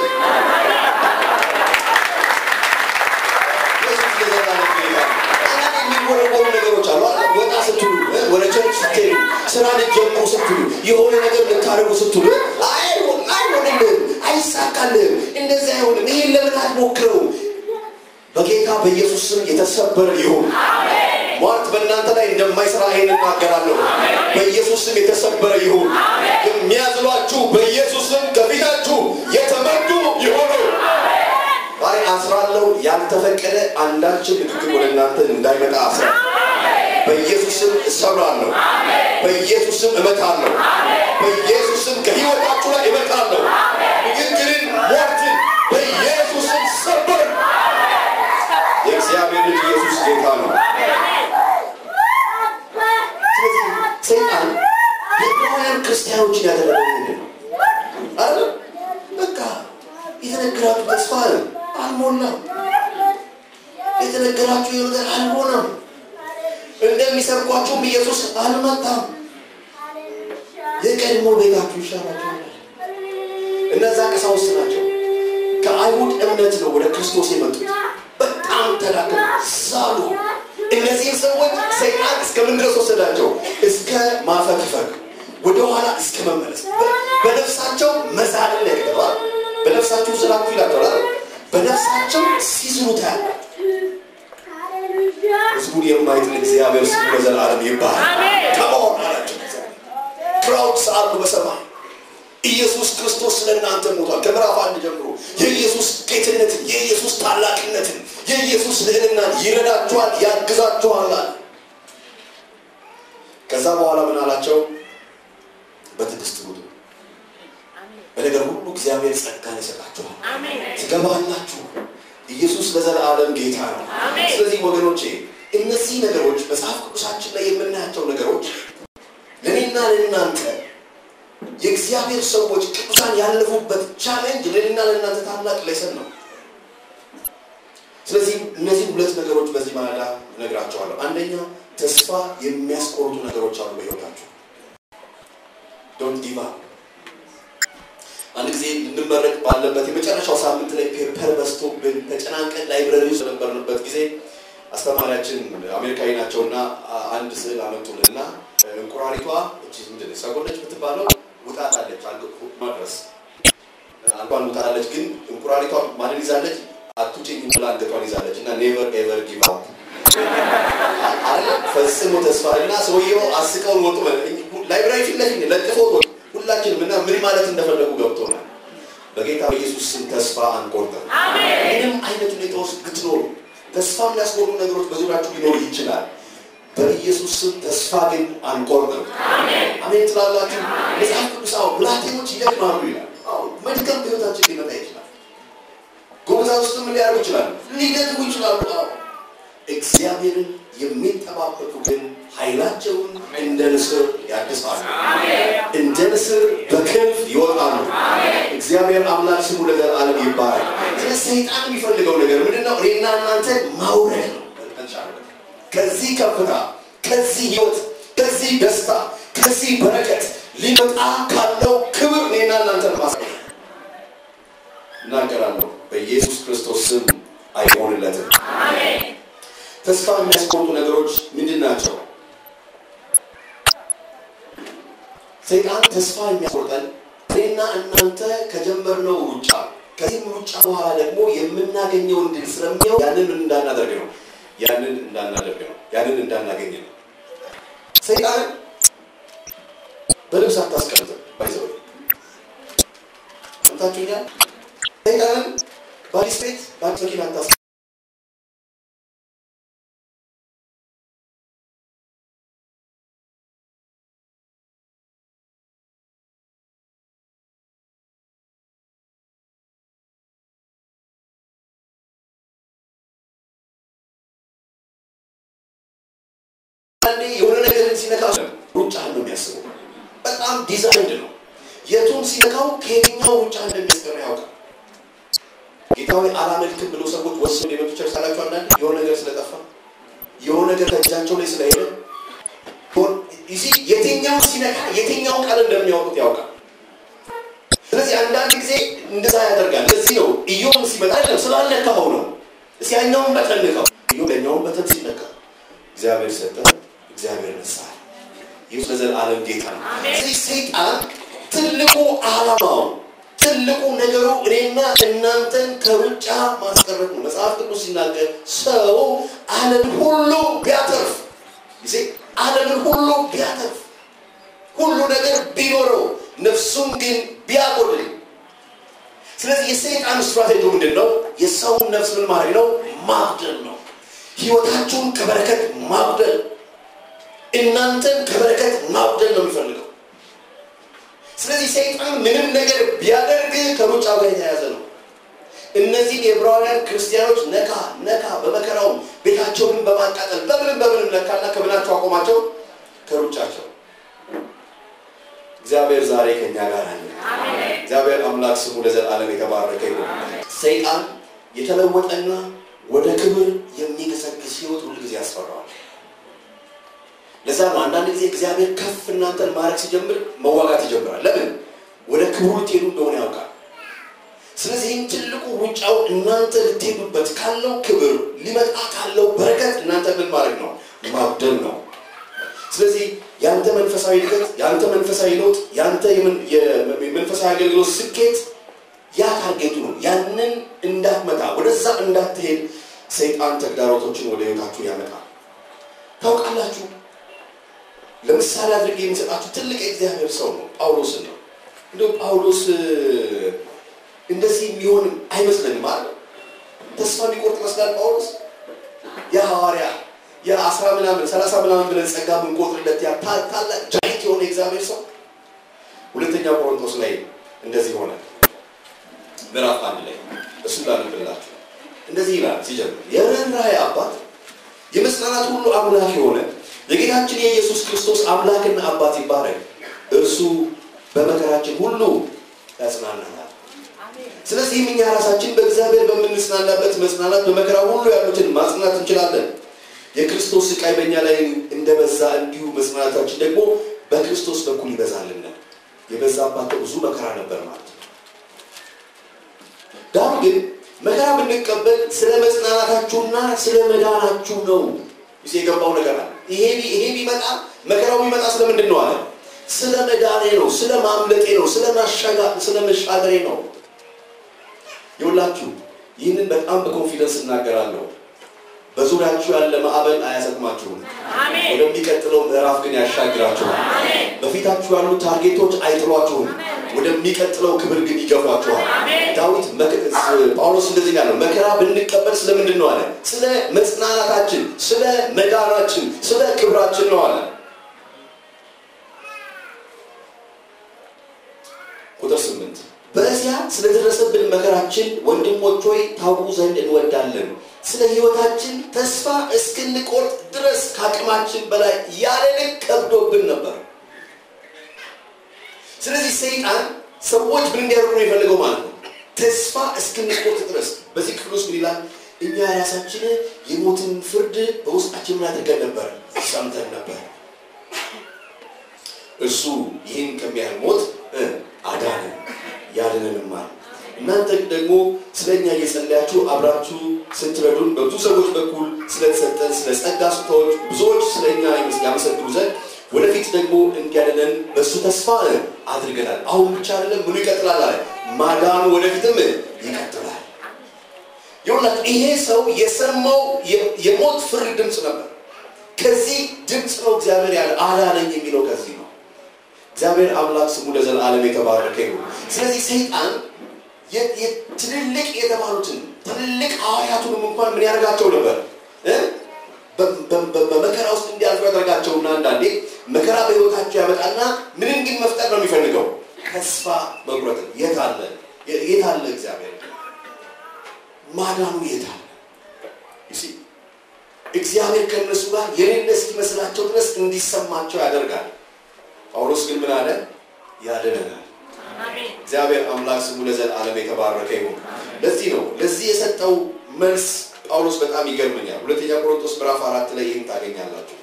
ኢየሱስ ለዘላለም ጌታ ነው። አንዳንድ የሚወረወሩ ነገሮች አሉ አይደል? ወጣ ስትሉ እ፣ ወደ ቸርች ስትሄዱ ስራ ልትጀምሩ ስትሉ የሆነ ነገር ልታደርጉ ስትሉ አይሆን አይሆንልህም፣ አይሳካልህም፣ እንደዚህ አይሆንም፣ ይሄን ለምን አትሞክረውም? በጌታ በኢየሱስ ስም የተሰበረ ይሁን። ሟርት በእናንተ ላይ እንደማይሰራ ይሄን እናገራለሁ። በኢየሱስ ስም የተሰበረ ይሁን። የሚያዝሏችሁ በኢየሱስ ስም ከፊታችሁ የተመቱ ይሁኑ። ዛሬ አስራለሁ። ያልተፈቀደ አንዳችን ንግግር ወደ እናንተ እንዳይመጣ አስራ በኢየሱስ ስም እሰብራለሁ። በኢየሱስ ስም እመታለሁ። በኢየሱስ ስም ከህይወታችሁ ላይ እመታለሁ። ንግግርን፣ ሟርትን በኢየሱስ ስም ሰበር። የእግዚአብሔር ልጅ ኢየሱስ ጌታ ነው። ስለዚህ ሰይጣን የዕብራውያን ክርስቲያኖችን ያደረገው ምንድን ነው? አይደል? በቃ የተነገራችሁ ተስፋ አልሞላም። የተነገራችሁ የሆነ ነገር አልሆነም። እንደሚሰብኳችሁም ኢየሱስ አልመጣም። የቀድሞ ቤታችሁ ይሻላችኋል። እነዛ ቀሳውስት ናቸው። ከአይሁድ እምነት ነው ወደ ክርስቶስ የመጡት። በጣም ተዳከሙ፣ ሳሉ። እነዚህን ሰዎች ሰይጣን እስከምን ድረስ ወሰዳቸው? እስከ ማፈግፈግ፣ ወደኋላ እስከ መመለስ፣ በ- በነፍሳቸው መዛልን ያገባል። በነፍሳችሁ ስላችሁ ይላቸዋል። በነፍሳቸው ሲዝኑ ታያለ። ህዝቡን የማይጥል እግዚአብሔር ስሙ ለዘላለም ይባላል። ከመሆን አላቸው ክራውድስ አሉ በሰማይ ኢየሱስ ክርስቶስ ስለ እናንተ ሞቷል። ከምዕራፍ አንድ ጀምሮ የኢየሱስ ጌትነትን፣ የኢየሱስ ታላቅነትን፣ የኢየሱስ ልዕልናን ይረዳችኋል፣ ያግዛችኋል አለ። ከዛ በኋላ ምን አላቸው? በትዕግስት ኑሩ፣ በነገር ሁሉ እግዚአብሔር ጸጋን ይሰጣችኋል፣ ትገባላችሁ። ኢየሱስ ለዘላለም ጌታ ነው። ስለዚህ ወገኖቼ እነዚህ ነገሮች መጽሐፍ ቅዱሳችን ላይ የምናያቸው ነገሮች ለእኔና ለእናንተ የእግዚአብሔር ሰዎች ቅዱሳን ያለፉበት ቻሌንጅ ለእኔና ለእናንተ ታላቅ ሌሰን ነው። ስለዚህ እነዚህ ሁለት ነገሮች በዚህ ማለዳ እነግራቸዋለሁ። አንደኛ ተስፋ የሚያስቆርጡ ነገሮች አሉ በሕይወታችሁ። ዶንት ጊቭ አፕ። አንድ ጊዜ ልንመረቅ ባለበት የመጨረሻው ሳምንት ላይ ፔፐር በዝቶብን ተጨናንቀን ላይብረሪ ውስጥ በነበርንበት ጊዜ አስተማሪያችን አሜሪካዊ ናቸውና አ- አንድ ስዕል አመጡልንና እንቁራሪቷ እቺ ምንድን ነው ሰጎነች የምትባለው ውጣጣለች ማድረስ አንዷን ውጣለች። ግን እንቁራሪቷ ማንን ይዛለች? አቱጭኝ ብላ አንገቷን ይዛለች እና ኔቨር ኤቨር ጊቭ አፕ አለ ፈጽሞ ተስፋ እና ሰውየው አስቀውን ወጡ። ላይብራሪ ፊት ለፊት ለጥፎት ወጡ። ሁላችንም እና ምን ማለት እንደፈለጉ ገብቶናል። በጌታ በኢየሱስ ስም ተስፋ አንቆርጥም። ምንም አይነት ሁኔታ ውስጥ ብትኖሩ ተስፋ የሚያስቆርጡ ነገሮች በዙሪያችሁ ሊኖሩ ይችላል። በኢየሱስ ስም ተስፋ ግን አንቆርጥም። አሜን ትላላችሁ። መጽሐፍ ቅዱስ አሁን ብላቴኖች ይደክማሉ ይላል። አሁን መድከም በሕይወታችን ሊመጣ ይችላል። ጎበዛዝትም ሊያደርጉ ይችላሉ፣ ሊደክሙ ይችላሉ። አዎ እግዚአብሔርን የሚጠባበቁ ግን ኃይላቸውን እንደ ንስር ያድሳሉ፣ እንደ ንስር በክንፍ ይወጣሉ። እግዚአብሔር አምላክ ስሙ ለዘላለም ይባላል። ስለ ሰይጣን የሚፈልገው ነገር ምንድነው? እኔና እናንተ ማውረድ ነው። ከዚህ ከፍታ፣ ከዚህ ህይወት፣ ከዚህ ደስታ፣ ከዚህ በረከት ሊመጣ ካለው ክብር እኔና እናንተን ማሳየት እናገራለሁ። በኢየሱስ ክርስቶስ ስም አይሆንለትም። ተስፋ የሚያስቆርጡ ነገሮች ምንድን ናቸው? ሰይጣን ተስፋ የሚያስቆርጠን እኔና እናንተ ከጀመርነው ሩጫ ከዚህም ሩጫ በኋላ ደግሞ የምናገኘውን ድል ስለሚያው ያንን ምን እንዳናደርግ ነው ያንን እንዳናደርግ ነው ያንን እንዳናገኝ ነው። ሰይጣን በልብስ አታስቀምጥም። ባይዘው ሰምታችሁኛል። ሰይጣንን በአዲስ ቤት በአዲስ መኪና አታስ አንዴ የሆነ ነገርን ሲነካ ሩጫ ነው የሚያስበው። በጣም ዲዛይንድ ነው። የቱን ሲነካው ከየትኛው ሩጫ እንደሚያስቀር ያውቃል። ጌታዊ አላመልክም ብሎ ሰዎች ወስኑ የመጡ ቸርች አላቸው። አንዳንድ የሆነ ነገር ስለጠፋ የሆነ ነገር ከእጃቸው ላይ ስለሄደ ይሲ የትኛው ሲነካ የትኛው ቃል እንደሚያወጡት ያውቃል። ስለዚህ አንዳንድ ጊዜ እንደዛ ያደርጋል። ለዚህ ነው ኢዮብ ሲመጣ አይደለም ስላልነካኸው ነው። እስኪ ያኛውን በተን ንካው። ኢዮብ ያኛውን በተን ሲነካ እግዚአብሔር ሰጠ፣ እግዚአብሔር ነሳ። ይህ ለዘላለም ጌታ ነው። ስለዚህ ሰይጣን ትልቁ ዓላማው ትልቁ ነገሩ እኔና እናንተን ከሩጫ ማስቀረት ነው። መጽሐፍ ቅዱስ ሲናገር ሰው ዓለምን ሁሉ ቢያተርፍ ጊዜ ዓለምን ሁሉ ቢያተርፍ ሁሉ ነገር ቢኖረው ነፍሱን ግን ቢያጎድል። ስለዚህ የሰይጣን ስትራቴጂ ምንድን ነው? የሰውን ነፍስ ምን ማድረግ ነው? ማጉደል ነው። ህይወታችሁን ከበረከት ማጉደል፣ እናንተን ከበረከት ማጉደል ነው የሚፈልገው። ስለዚህ ሰይጣን ምንም ነገር ቢያደርግ ከሩጫ ጋር የተያያዘ ነው። እነዚህን የዕብራውያን ክርስቲያኖች ነካ ነካ በመከራውም ቤታቸውን በማቃጠል በምንም በምንም ነካና ከምናቸው አቆማቸው ከሩጫቸው። እግዚአብሔር ዛሬ ከኛ ጋር አለ። እግዚአብሔር አምላክ ስሙ ለዘላለም የተባረከ ይሁን። ሰይጣን የተለወጠና ወደ ክብር የሚገሰግስ ህይወት ሁሉ ጊዜ ያስፈራዋል። ለዛ ነው አንዳንድ ጊዜ እግዚአብሔር ከፍ እናንተን ማድረግ ሲጀምር መዋጋት ይጀምራል። ለምን? ወደ ክብሩ ልትሄዱ እንደሆነ ያውቃል። ስለዚህም ትልቁ ሩጫው እናንተ ልትሄዱበት ካለው ክብር ሊመጣ ካለው በረከት እናንተ ምን ማድረግ ነው? ማብደል ነው። ስለዚህ የአንተ መንፈሳዊ እድገት፣ የአንተ መንፈሳዊ ለውጥ፣ የአንተ የመንፈሳዊ አገልግሎት ስኬት ያ ታርጌቱ ነው። ያንን እንዳትመታ ወደዛ እንዳትሄድ ሰይጣን ተግዳሮቶችን ወደ ህይወታችሁ ያመጣል። ታውቃላችሁ ለምሳሌ አድርጌ የሚሰጣችሁ ትልቅ የእግዚአብሔር ሰው ነው ጳውሎስን ነው። እንዲሁ ጳውሎስ እንደዚህ የሚሆን አይመስለንም አለ። ተስፋ የሚቆርጥ ይመስላል ጳውሎስ የሐዋርያ የአስራ ምናምን ሰላሳ ምናምን ብለን ጸጋ የምንቆጥርለት ያ ታላቅ ጃይንት የሆነ የእግዚአብሔር ሰው ሁለተኛ ቆሮንቶስ ላይ እንደዚህ ሆነ። ምዕራፍ አንድ ላይ እሱ ላንብላችሁ እንደዚህ ይላል ሲጀምር የርኅራኄ አባት የመጽናናት ሁሉ አምላክ የሆነ የጌታችን የኢየሱስ ክርስቶስ አምላክና አባት ይባረክ። እርሱ በመከራችን ሁሉ ያጽናናናል። ስለዚህም እኛ ራሳችን በእግዚአብሔር በምንጽናናበት መጽናናት በመከራ ሁሉ ያሉትን ማጽናናት እንችላለን። የክርስቶስ ስቃይ በእኛ ላይ እንደበዛ እንዲሁ መጽናናታችን ደግሞ በክርስቶስ በኩል ይበዛልና። የበዛባቸው ብዙ መከራ ነበር ማለት ነው። ዳሩ ግን መከራ ብንቀበል ስለ መጽናናታችሁና ስለ መዳናችሁ ነው። ይሄ የገባው ነገር አለ። ይሄ ይሄ ቢመጣ መከራው ቢመጣ ስለምንድን ነው አለ? ስለ መዳኔ ነው፣ ስለ ማምለጤ ነው፣ ስለ ማሻጋ ስለ መሻገሬ ነው። ይኸውላችሁ ይህንን በጣም በኮንፊደንስ እናገራለሁ። በዙሪያችሁ ያለ ማዕበል አያሰጥማችሁም። ወደሚቀጥለው ምዕራፍ ግን ያሻግራችኋል። በፊታችሁ ያሉ ታርጌቶች አይጥሏችሁም። ወደሚቀጥለው ክብር ግን ይገፏችኋል። ዳዊት ጳውሎስ እንደዚህ ያለው መከራ ብንቀበል ስለምንድን ነው አለ? ስለ መጽናናታችን፣ ስለ መዳናችን፣ ስለ ክብራችን ነው አለ። ቁጥር ስምንት በእስያ ስለደረሰብን መከራችን ወንድሞች ሆይ ታውቁ ዘንድ እንወዳለን። ስለ ሕይወታችን ተስፋ እስክንቆርጥ ድረስ ከአቅማችን በላይ ያለ ልክ ከብዶብን ነበር። ስለዚህ ሰይጣን ሰዎች ምን እንዲያደርጉ ነው የፈለገው ማለት ነው? ተስፋ እስክንቆርጥ ድረስ። በዚህ ክፍል ውስጥ ምን ይላል? እኛ ራሳችን የሞትን ፍርድ በውስጣችን ምን አድርገን ነበር? ሰምተን ነበር። እርሱ ይህን ከሚያህል ሞት አዳነን ያድነንማል። እናንተ ደግሞ ስለ እኛ እየጸለያችሁ አብራችሁ ስትረዱን በብዙ ሰዎች በኩል ስለ ስለተሰጠን ስለ ጸጋ ስጦታዎች ብዙዎች ስለ እኛ ያመሰግኑ ዘንድ ወደፊት ደግሞ እንዲያደለን በእሱ ተስፋ አድርገናል። አሁን ብቻ አይደለም፣ ምኑ ይቀጥላል አለ ማዳኑ ወደፊትም ይቀጥላል። ይሁላችሁ ይሄ ሰው የሰማው የሞት ፍርድ ድምፅ ነበር። ከዚህ ድምፅ ነው እግዚአብሔር ያለ አዳነኝ የሚለው ከዚህ ነው። እግዚአብሔር አምላክ ስሙ ለዘላለም የተባረከ ይሁን። ስለዚህ ሰይጣን ትልልቅ የተባሉትን ትልልቅ ሐዋርያቱንም እንኳን ምን ያደርጋቸው ነበር? በመከራ ውስጥ እንዲያልፉ ያደርጋቸውና አንዳንዴ መከራ በሕይወታቸው ያመጣና ምንን ግን መፍጠር ነው የሚፈልገው? ተስፋ መቁረጥ። የት አለ የት አለ እግዚአብሔር ማዳኑ የት አለ? እግዚአብሔር ከእነሱ ጋር የሌለ እስኪመስላቸው ድረስ እንዲሰማቸው ያደርጋል። ጳውሎስ ግን ምን አለ? ያድነናል። እግዚአብሔር አምላክ ስሙ ለዘላለም የተባረከ ይሁን። ለዚህ ነው ለዚህ የሰጠው መልስ ጳውሎስ በጣም ይገርመኛል። ሁለተኛ ቆሮንቶስ ምዕራፍ አራት ላይ ይህን ታገኛላችሁ።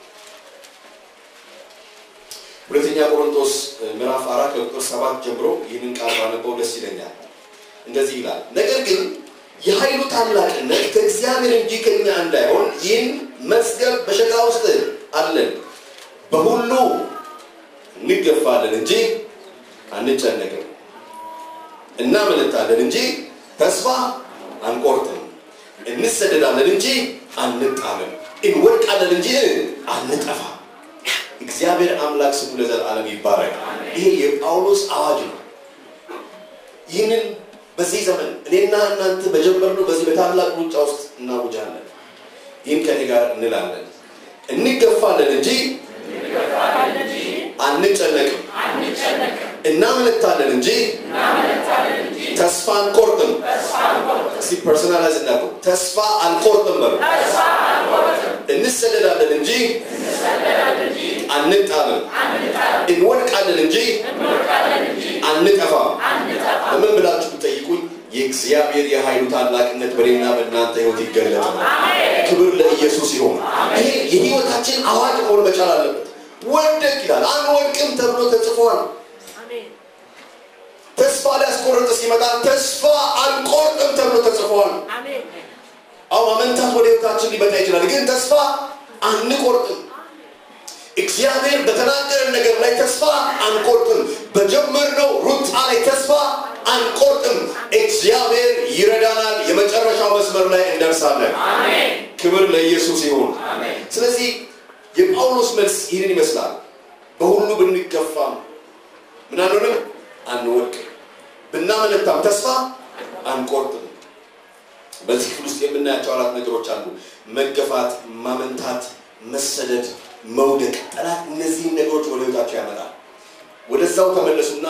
ሁለተኛ ቆሮንቶስ ምዕራፍ አራት ከቁጥር ሰባት ጀምሮ ይህንን ቃል ባነበው ደስ ይለኛል። እንደዚህ ይላል፣ ነገር ግን የኃይሉ ታላቅነት ከእግዚአብሔር እንጂ ከኛ እንዳይሆን ይህን መዝገብ በሸክላ ውስጥ አለን። በሁሉ እንገፋለን እንጂ አንጨነቅም፣ እናመነታለን እንጂ ተስፋ አንቆርጥም፣ እንሰደዳለን እንጂ አንጣልም፣ እንወድቃለን እንጂ አንጠፋ። እግዚአብሔር አምላክ ስሙ ለዘላለም ይባረክ። ይሄ የጳውሎስ አዋጅ ነው። ይህንን በዚህ ዘመን እኔና እናንተ በጀመርነው በዚህ በታላቅ ሩጫ ውስጥ እናውጃለን። ይህን ከኔ ጋር እንላለን። እንገፋለን እንጂ አንጨነቅም፣ እናመነታለን እንጂ ተስፋ አንቆርጥም። እስቲ ፐርሶናላይዝ እናድርገው። ተስፋ አንቆርጥም በሉ። እንሰደዳለን እንጂ አንጣልም፣ እንወድቃለን እንጂ አንጠፋም። ለምን ብላችሁ ብጠይቁኝ የእግዚአብሔር የኃይሉ ታላቅነት በእኔና በእናንተ ህይወት ይገለጣል። ክብር ለኢየሱስ ይሆን። ይሄ የህይወታችን አዋጅ መሆን መቻል አለበት። ወደቅ ይላል፣ አንወድቅም ተብሎ ተጽፏል። ተስፋ ሊያስቆርጥ ሲመጣ ተስፋ አንቆርጥም ተብሎ ተጽፏል። አዎ አመንታት ወደ ህይወታችን ሊመጣ ይችላል፣ ግን ተስፋ አንቆርጥም። እግዚአብሔር በተናገረን ነገር ላይ ተስፋ አንቆርጥም። በጀመርነው ሩጫ ላይ ተስፋ አንቆርጥም። እግዚአብሔር ይረዳናል። የመጨረሻው መስመር ላይ እንደርሳለን። ክብር ለኢየሱስ ይሁን። ስለዚህ የጳውሎስ መልስ ይህንን ይመስላል። በሁሉ ብንገፋም ምን አንሆንም፣ አንወድቅም። ብናመነታም ተስፋ አንቆርጥም። በዚህ ክፍል ውስጥ የምናያቸው አራት ነገሮች አሉ። መገፋት፣ ማመንታት፣ መሰደድ መውደቅ ጠላት እነዚህን ነገሮች ወደ ህይወታቸው ያመጣል። ወደዛው ተመለሱና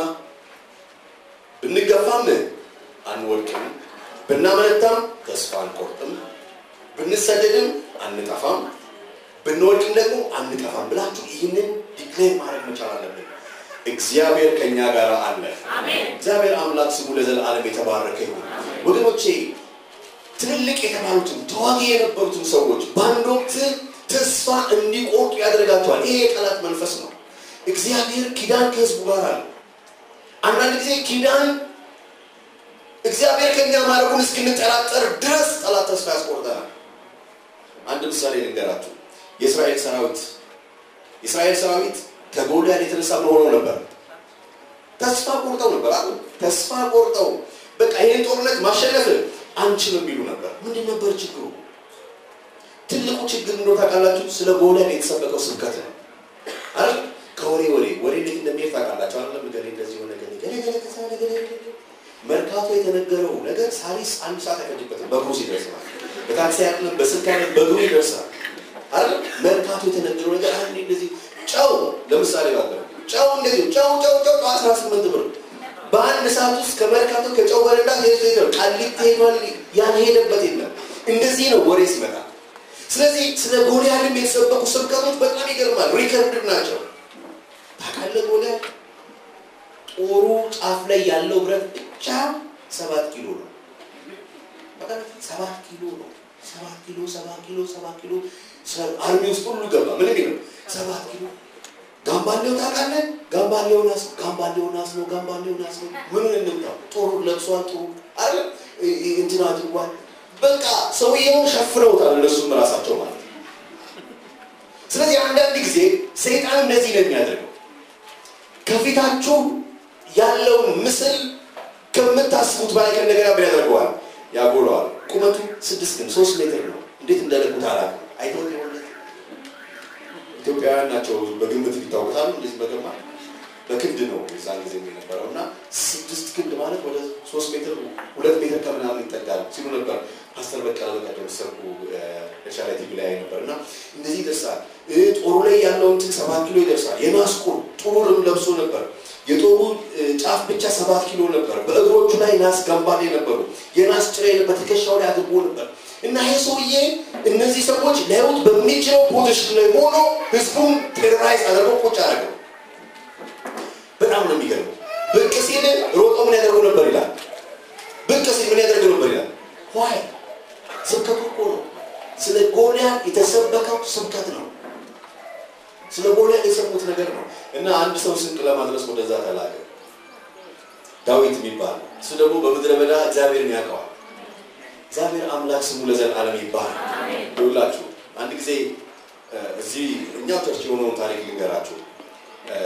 ብንገፋም አንወድቅም፣ ብናመነታም ተስፋ አንቆርጥም፣ ብንሰደድም አንጠፋም፣ ብንወድቅም ደግሞ አንጠፋም ብላችሁ ይህንን ዲክሌር ማድረግ መቻል አለብን። እግዚአብሔር ከእኛ ጋር አለ። እግዚአብሔር አምላክ ስሙ ለዘላለም የተባረከ ይሁን። ወገኖቼ ትልልቅ የተባሉትን ተዋጊ የነበሩትን ሰዎች በአንድ ወቅት ተስፋ እንዲቆርጡ ያደርጋቸዋል። ይሄ የጠላት መንፈስ ነው። እግዚአብሔር ኪዳን ከህዝቡ ጋር አለ። አንዳንድ ጊዜ ኪዳን እግዚአብሔር ከኛ ማድረጉን እስክንጠራጠር ድረስ ጠላት ተስፋ ያስቆርጠናል። አንድ ምሳሌ ልንገራችሁ። የእስራኤል ሰራዊት የእስራኤል ሰራዊት ከጎልያድ የተነሳ ምን ሆነው ነበር? ተስፋ ቆርጠው ነበር አሉ። ተስፋ ቆርጠው በቃ ይህን ጦርነት ማሸነፍ አንችልም የሚሉ ነበር። ምንድን ነበር ችግሩ? ትልቁ ችግር እንደው ታውቃላችሁ፣ ስለ ጎልያድ የተሰበከው ስብከት ነው አይደል? ከወሬ ወሬ ወሬ እንዴት እንደሚሄድ ታውቃላችሁ አይደለም? ገሌ እንደዚህ ሆነ፣ ገሌ ገሌ ገሌ ተሳለ፣ ገሌ ገሌ መርካቶ የተነገረው ነገር ሳሪስ አንድ ሰዓት አይፈጅበትም፣ በእግሩ ይደርሳል። በታክሲ አይደለም፣ በስልክ አይደለም፣ በእግሩ ይደርሳል አይደል? መርካቶ የተነገረው ነገር አንዴ እንደዚህ ጨው ለምሳሌ ባለ ጨው እንደዚህ ጨው ጨው ጨው አስራ ስምንት ብር በአንድ ሰዓት ውስጥ ከመርካቶ ከጨው በረንዳ ሄዶ ሄዶ ቃሊቲ ሄዷል። ያልሄደበት የለም። እንደዚህ ነው ወሬ ሲመጣ ስለዚህ ስለ ጎልያድም የተሰበኩ ስብከቶች በጣም ይገርማል። ሪከርድ ናቸው። ታውቃለህ ጎልያድ ጦሩ ጫፍ ላይ ያለው ብረት ብቻ ሰባት ኪሎ ነው። ሰባት ኪሎ ነው። ሰባት ኪሎ ሰባት ኪሎ ሰባት ኪሎ አርሚ ውስጥ ሁሉ ገባ። ምን ነው ሰባት ኪሎ ጋምባሌው ታውቃለህ? ጋምባሌውን አስ ጋምባሌውን አስ ነው ጋምባሌውን አስ ነው ምኑን እንምታው ጦሩ ለብሷል። ጦሩ አይደል እንትን አድርጓል። በቃ ሰውየውን ሸፍነውታል። እነሱም ራሳቸው ማለት ነው። ስለዚህ አንዳንድ ጊዜ ሰይጣን እንደዚህ ነው የሚያደርገው ከፊታችሁ ያለውን ምስል ከምታስቡት በላይ ከእንደገና ምን ያደርገዋል ያጎለዋል ቁመቱ ስድስት ግን ሶስት ሜትር ነው እንዴት እንደለቁት አላውቅም አይተው የሆነት ኢትዮጵያውያን ናቸው በግምት ይታወቃሉ እንደዚህ በገማ በክንድ ነው የዛን ጊዜ የነበረው እና ስድስት ክንድ ማለት ወደ ሶስት ሜትር ሁለት ሜትር ከምናምን ይጠጋል ሲሉ ነበር ፓስተር በቀለ በቀደም ሰርኩ ሻላ ቲቪ ላይ ነበር እና እንደዚህ ይደርሳል እ ጦሩ ላይ ያለው እንትን ሰባት ኪሎ ይደርሳል የናስ ቁር ጥሩርም ለብሶ ነበር የጦሩ እ ጫፍ ብቻ ሰባት ኪሎ ነበር በእግሮቹ ላይ ናስ ገንባሌ ነበሩ የናስ ጭሬ በትከሻው ላይ አድርጎ ነበር እና ይሄ ሰውዬ እነዚህ ሰዎች ሊያዩት በሚችለው ፖዚሽን ላይ ሆኖ ህዝቡን ቴሮራይዝ አድርገው ቁጭ አደረገው በጣም ነው የሚገርመው ብቅ ሲል ሮጦ ምን ያደርጉ ነበር ይላል ብቅ ሲል ምን ያደርጉ ነበር ይላል ዋይ ስብከቱ እኮ ነው ስለ ጎልያድ የተሰበከው ስብከት ነው ስለ ጎልያድ የሰሙት ነገር ነው እና አንድ ሰው ስንቅ ለማድረስ ወደዛ ተላከ ዳዊት የሚባል እሱ ደግሞ በምድረ በዳ እግዚአብሔርን ያውቀዋል እግዚአብሔር አምላክ ስሙ ለዘላለም ይባላል ይውላችሁ አንድ ጊዜ እ፣ እዚህ እኛ ቸርች የሆነውን ታሪክ ልንገራችሁ እ፣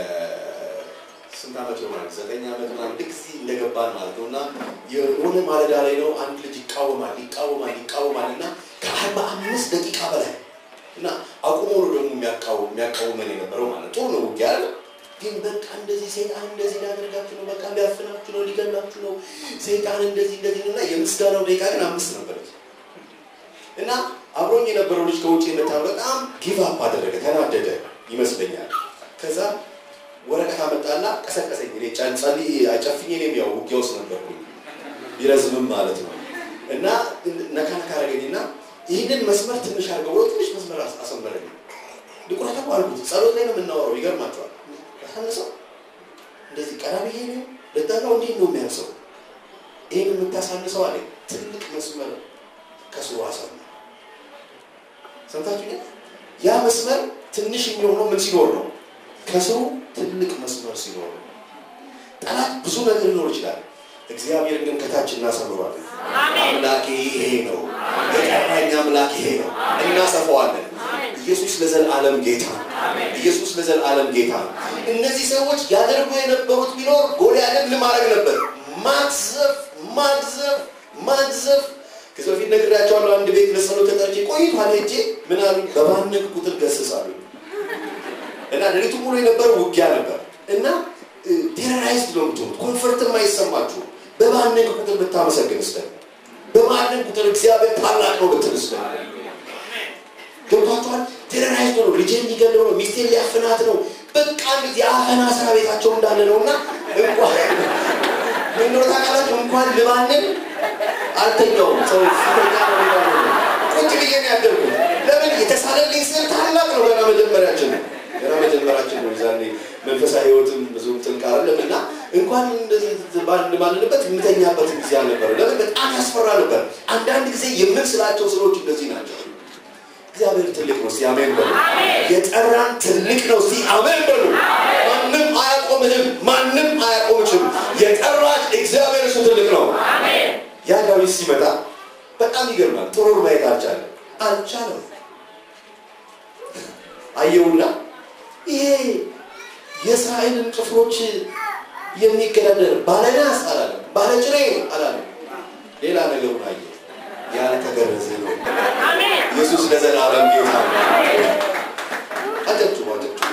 ስንት ዓመት ይሆናል? ዘጠኝ ዓመት ምናምን ልክ እዚህ እንደገባን ማለት ነው። እና የሆነ ማለዳ ላይ ነው አንድ ልጅ ይቃወማል ይቃወማል ይቃወማል እና ከአርባ አምስት ደቂቃ በላይ እና አቁሞ ነው ደግሞ የሚያቃወም የሚያቃውመን የነበረው ማለት ጥሩ ነው ውጊያ አለ ግን በቃ እንደዚህ ሰይጣን እንደዚህ ሊያደርጋችሁ ነው፣ በቃ ሊያፍናችሁ ነው፣ ሊገላችሁ ነው፣ ሰይጣን እንደዚህ እንደዚህ ነው እና የምስጋናው ደቂቃ ግን አምስት ነበረች እና አብሮኝ የነበረው ልጅ ከውጭ የመጣ በጣም ጊቭ አፕ አደረገ፣ ተናደደ ይመስለኛል። ከዛ ወረቀት አመጣና ቀሰቀሰኝ። እኔ ጫን ጸልይ አጨፍኝ እኔም ያው ውጊያ ውስጥ ነበርኩኝ ቢረዝምም ማለት ነው እና ነካ ነካ አደረገኝና ይህንን መስመር ትንሽ አድርገው ብሎ ትንሽ መስመር አስ- አሰመረኝ። ድቁረት እኮ አልኩት። ጸሎት ላይ ነው የምናወራው። ይገርማቸዋል። ያሳነሰው እንደዚህ ቀና ብዬ ነው ልጠራው። እንዴት ነው የሚያንሰው? ይህን የምታሳንሰው አለ ትልቅ መስመር ከስሩ አሰመረ። ሰምታችሁ ያ መስመር ትንሽ የሚሆነው ምን ሲኖር ነው? ከስሩ ትልቅ መስመር ሲኖር ነው። ጠላት ብዙ ነገር ሊኖር ይችላል። እግዚአብሔር ግን ከታች እናሰምሯለን። አምላኬ ይሄ ነው፣ የጠራኝ አምላክ ይሄ ነው። እናሰፋዋለን። ኢየሱስ ለዘላለም ጌታ ነው። ኢየሱስ ለዘላለም ጌታ ነው። እነዚህ ሰዎች ያደርጉ የነበሩት ቢኖር ጎልያድን ምን ማድረግ ነበር? ማግዘፍ፣ ማግዘፍ፣ ማግዘፍ። ከዚህ በፊት ነግሬያቸዋለሁ። አንድ ቤት ለጸሎት ተጠርቼ ቆይቷል። ሄጄ ምን አሉኝ? በባነግ ቁጥር ገስጻሉ እና ሌሊቱ ሙሉ የነበረው ውጊያ ነበር እና ቴሮራይዝድ ነው የምትሆኑት። ኮንፈርትም አይሰማችሁም። በባነግ ቁጥር ብታመሰግን ስለ በማነግ ቁጥር እግዚአብሔር ታላቅ ነው ብትል ስለ ገብቷችኋል። ቴሮራይዝድ ነው፣ ልጄን ሊገለው ነው፣ ሚስቴን ሊያፍናት ነው። በቃ እንደዚህ የአፈና ስራ ቤታቸው እንዳለ ነው እና እንኳን ምን እንደሆነ ታውቃላችሁ? እንኳን ልባንን አልተኛውም። ሰው ፊተኛ ነው የሚባለው ነው። ቁጭ ብዬ ነው ያደርጉት። ለምን የተሳለልኝ ስል ታላቅ ነው። ገና መጀመሪያችን ነው ገና መጀመራችን ነው። ዛኔ መንፈሳዊ ህይወትም ብዙም ጥልቅ አይደለም እና እንኳን እንደዚህ ባን- ባንልበት የምተኛበት ጊዜ አልነበረ። ለምን በጣም ያስፈራ ነበር። አንዳንድ ጊዜ የምንስላቸው ስሎች እንደዚህ ናቸው። እግዚአብሔር ትልቅ ነው። እስቲ አሜን በሉ። የጠራን ትልቅ ነው። እስቲ አሜን በሉ። ማንም አያቆምህም፣ ማንም አያቆምችም። የጠራች እግዚአብሔር እሱ ትልቅ ነው። ያ ዳዊት ሲመጣ በጣም ይገርማል። ጥሩር ማየት አልቻለም አልቻለም። አየውና ይሄ የእስራኤልን ጭፍሮች የሚገዳደር ባለናስ አላለም፣ ባለጭሬ አላለም። ሌላ ነገሩን አየ። ያልተገረዘ ነው። ኢየሱስ ለዘላለም ጌታ ነው። አጨብጭቡ፣ አጨብጭቡ።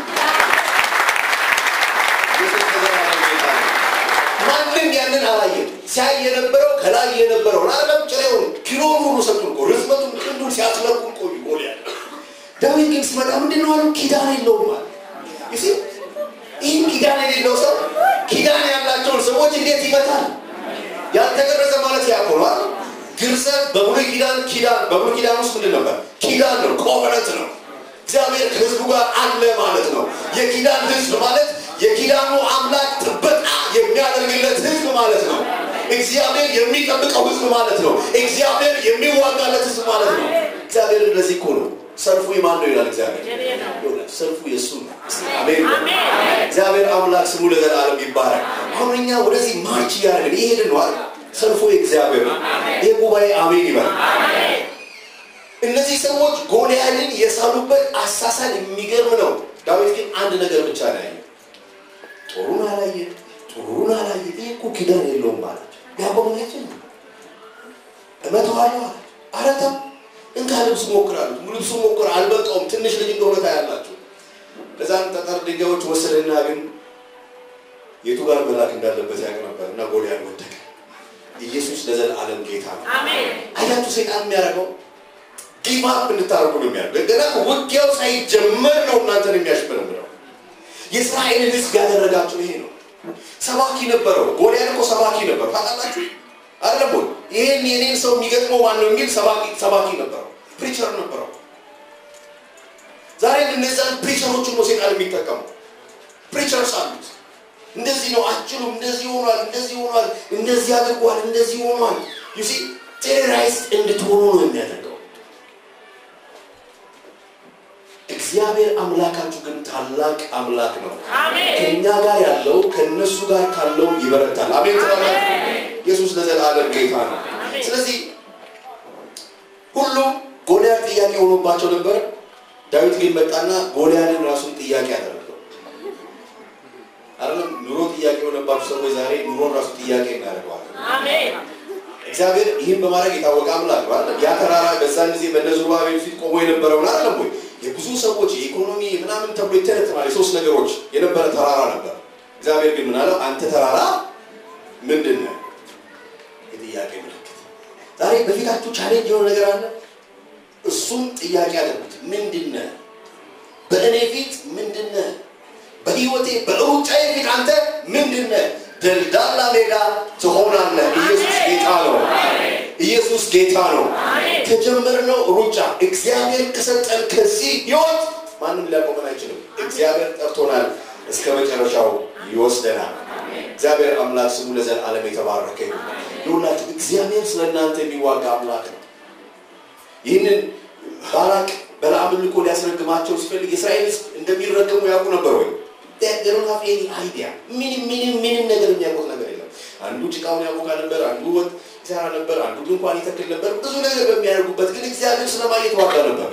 ኢየሱስ ለዘላለም ጌታ ነው። ማንም ያንን አላየም። ሲያይ የነበረው ከላይ የነበረው አለም ጭሬውን ኪሎን ሁሉ ሰጡን እኮ ርዝመቱን ክንዱን ሲያስለቁን ቆዩ ጎልያድ ዳዊት ግን ሲመጣ ምንድን ነው አሉ? ኪዳን የለውም አለ። ይሲ ይህን ኪዳን የሌለው ሰው ኪዳን ያላቸውን ሰዎች እንዴት ይመታል? ያልተገረዘ ማለት ያቆኗል። ግርዘት በብሉይ ኪዳን ኪዳን በብሉይ ኪዳን ውስጥ ምንድን ነበር? ኪዳን ነው፣ ኮቨነንት ነው። እግዚአብሔር ከህዝቡ ጋር አለ ማለት ነው። የኪዳን ህዝብ ማለት የኪዳኑ አምላክ ጥበቃ የሚያደርግለት ህዝብ ማለት ነው። እግዚአብሔር የሚጠብቀው ህዝብ ማለት ነው። እግዚአብሔር የሚዋጋለት ህዝብ ማለት ነው። እግዚአብሔር እንደዚህ እኮ ነው። ሰልፉ የማን ነው ይላል እግዚአብሔር። ይኸውላችሁ፣ ሰልፉ የእሱ ነው። አሜን። እግዚአብሔር አምላክ ስሙ ለዘላለም ይባላል። አሁን እኛ ወደዚህ ማርች እያደረግን ይሄድን ነው አይደል? ሰልፉ የእግዚአብሔር ነው። ይህ ጉባኤ አሜን ይበል። እነዚህ ሰዎች ጎልያድን የሳሉበት አሳሳል የሚገርም ነው። ዳዊት ግን አንድ ነገር ብቻ ነው ያየ። ጦሩን አላየ፣ ጥሩሩን አላየ። ይህ እኮ ኪዳን የለውም ማለት ያቆሙነችን እመተዋለሁ አለ። አረተም እንካ ልብስ ሞክራሉት። ልብሱ ሞክር አልበቃውም። ትንሽ ልጅ እንደሆነ ታያላችሁ። ከዛም ጠጠር ድንጋዮች ወሰደና ግን የቱ ጋር መላክ እንዳለበት ያውቅ ነበር እና ጎልያድ ወደቀ። ኢየሱስ ለዘላለም ጌታ ነው። አያችሁ ሰይጣን የሚያደርገው ጊቭ አፕ እንድታደርጉ ነው የሚያደርገው። ገና ውጊያው ሳይጀመር ነው እናንተን የሚያሽመረምረው። የእስራኤልን ሕዝብ ያደረጋቸው ይሄ ነው። ሰባኪ ነበረው። ጎልያድ እኮ ሰባኪ ነበር ታውቃላችሁ አይደለም ወይ? ይሄን የኔን ሰው የሚገጥመው ማን ነው የሚል ሰባኪ ሰባኪ ነበረው፣ ፕሪቸር ነበረው። ዛሬ እነዛን ፕሪቸሮችን ነው ሴጣን የሚጠቀሙ። ፕሪቸርስ አሉት። እንደዚህ ነው አችሉም፣ እንደዚህ ሆኗል፣ እንደዚህ ሆኗል፣ እንደዚህ አድርጓል፣ እንደዚህ ሆኗል። ዩሲ ቴሮራይዝድ እንድትሆኑ ነው የሚያደርገው። እግዚአብሔር አምላካችሁ ግን ታላቅ አምላክ ነው። ከእኛ ጋር ያለው ከእነሱ ጋር ካለው ይበረታል። አሜን ትላላችሁ? ኢየሱስ ለዘላለም ጌታ ነው። ስለዚህ ሁሉም ጎልያድ ጥያቄ ሆኖባቸው ነበር። ዳዊት ግን መጣና ጎልያድን ራሱን ጥያቄ አደረገው። አይደለም ኑሮ ጥያቄ የሆነባቸው ሰዎች ዛሬ ኑሮን ራሱ ጥያቄ እናደርገዋለን። እግዚአብሔር ይህን በማድረግ የታወቀ አምላክ ነው አይደል? ያ ተራራ በዛን ጊዜ በእነ ዙሩባቤል ፊት ቆሞ የነበረውን አይደለም ወይ? የብዙ ሰዎች የኢኮኖሚ ምናምን ተብሎ ይተነትናል። የሶስት ነገሮች የነበረ ተራራ ነበር። እግዚአብሔር ግን ምን አለው? አንተ ተራራ ምንድን ነህ? የጥያቄ ምልክት። ዛሬ በፊታችሁ ቻሌንጅ የሆነ ነገር አለ። እሱም ጥያቄ አለበት። ምንድን ነህ? በእኔ ፊት ምንድን ነህ? በህይወቴ በሩጫዬ ፊት አንተ ምንድን ነህ? ደልዳላ ሜዳ ትሆናለህ። ኢየሱስ ጌታ ነው። ኢየሱስ ጌታ ነው። ከጀመርነው ሩጫ እግዚአብሔር ከሰጠን ከዚህ ህይወት ማንም ሊያቆመን አይችልም። እግዚአብሔር ጠርቶናል፣ እስከ መጨረሻው ይወስደናል። እግዚአብሔር አምላክ ስሙ ለዘላለም የተባረከ ይሁን። ይሁላችሁ እግዚአብሔር ስለ እናንተ የሚዋጋ አምላክ ነው። ይህንን ባላቅ በለዓምን ልኮ ሊያስረግማቸው ሲፈልግ የእስራኤል ሕዝብ እንደሚረገሙ ያውቁ ነበር ወይ? ደሮናፍ ኤኒ አይዲያ ምንም ምንም ምንም ነገር የሚያውቁት ነገር የለም። አንዱ ጭቃውን ያቦካ ነበር፣ አንዱ ወጥ ይሰራ ነበር፣ አንዱ ድንኳን ይተክል ነበር። ብዙ ነገር በሚያደርጉበት ግን እግዚአብሔር ስለማን የተዋጋ ነበር?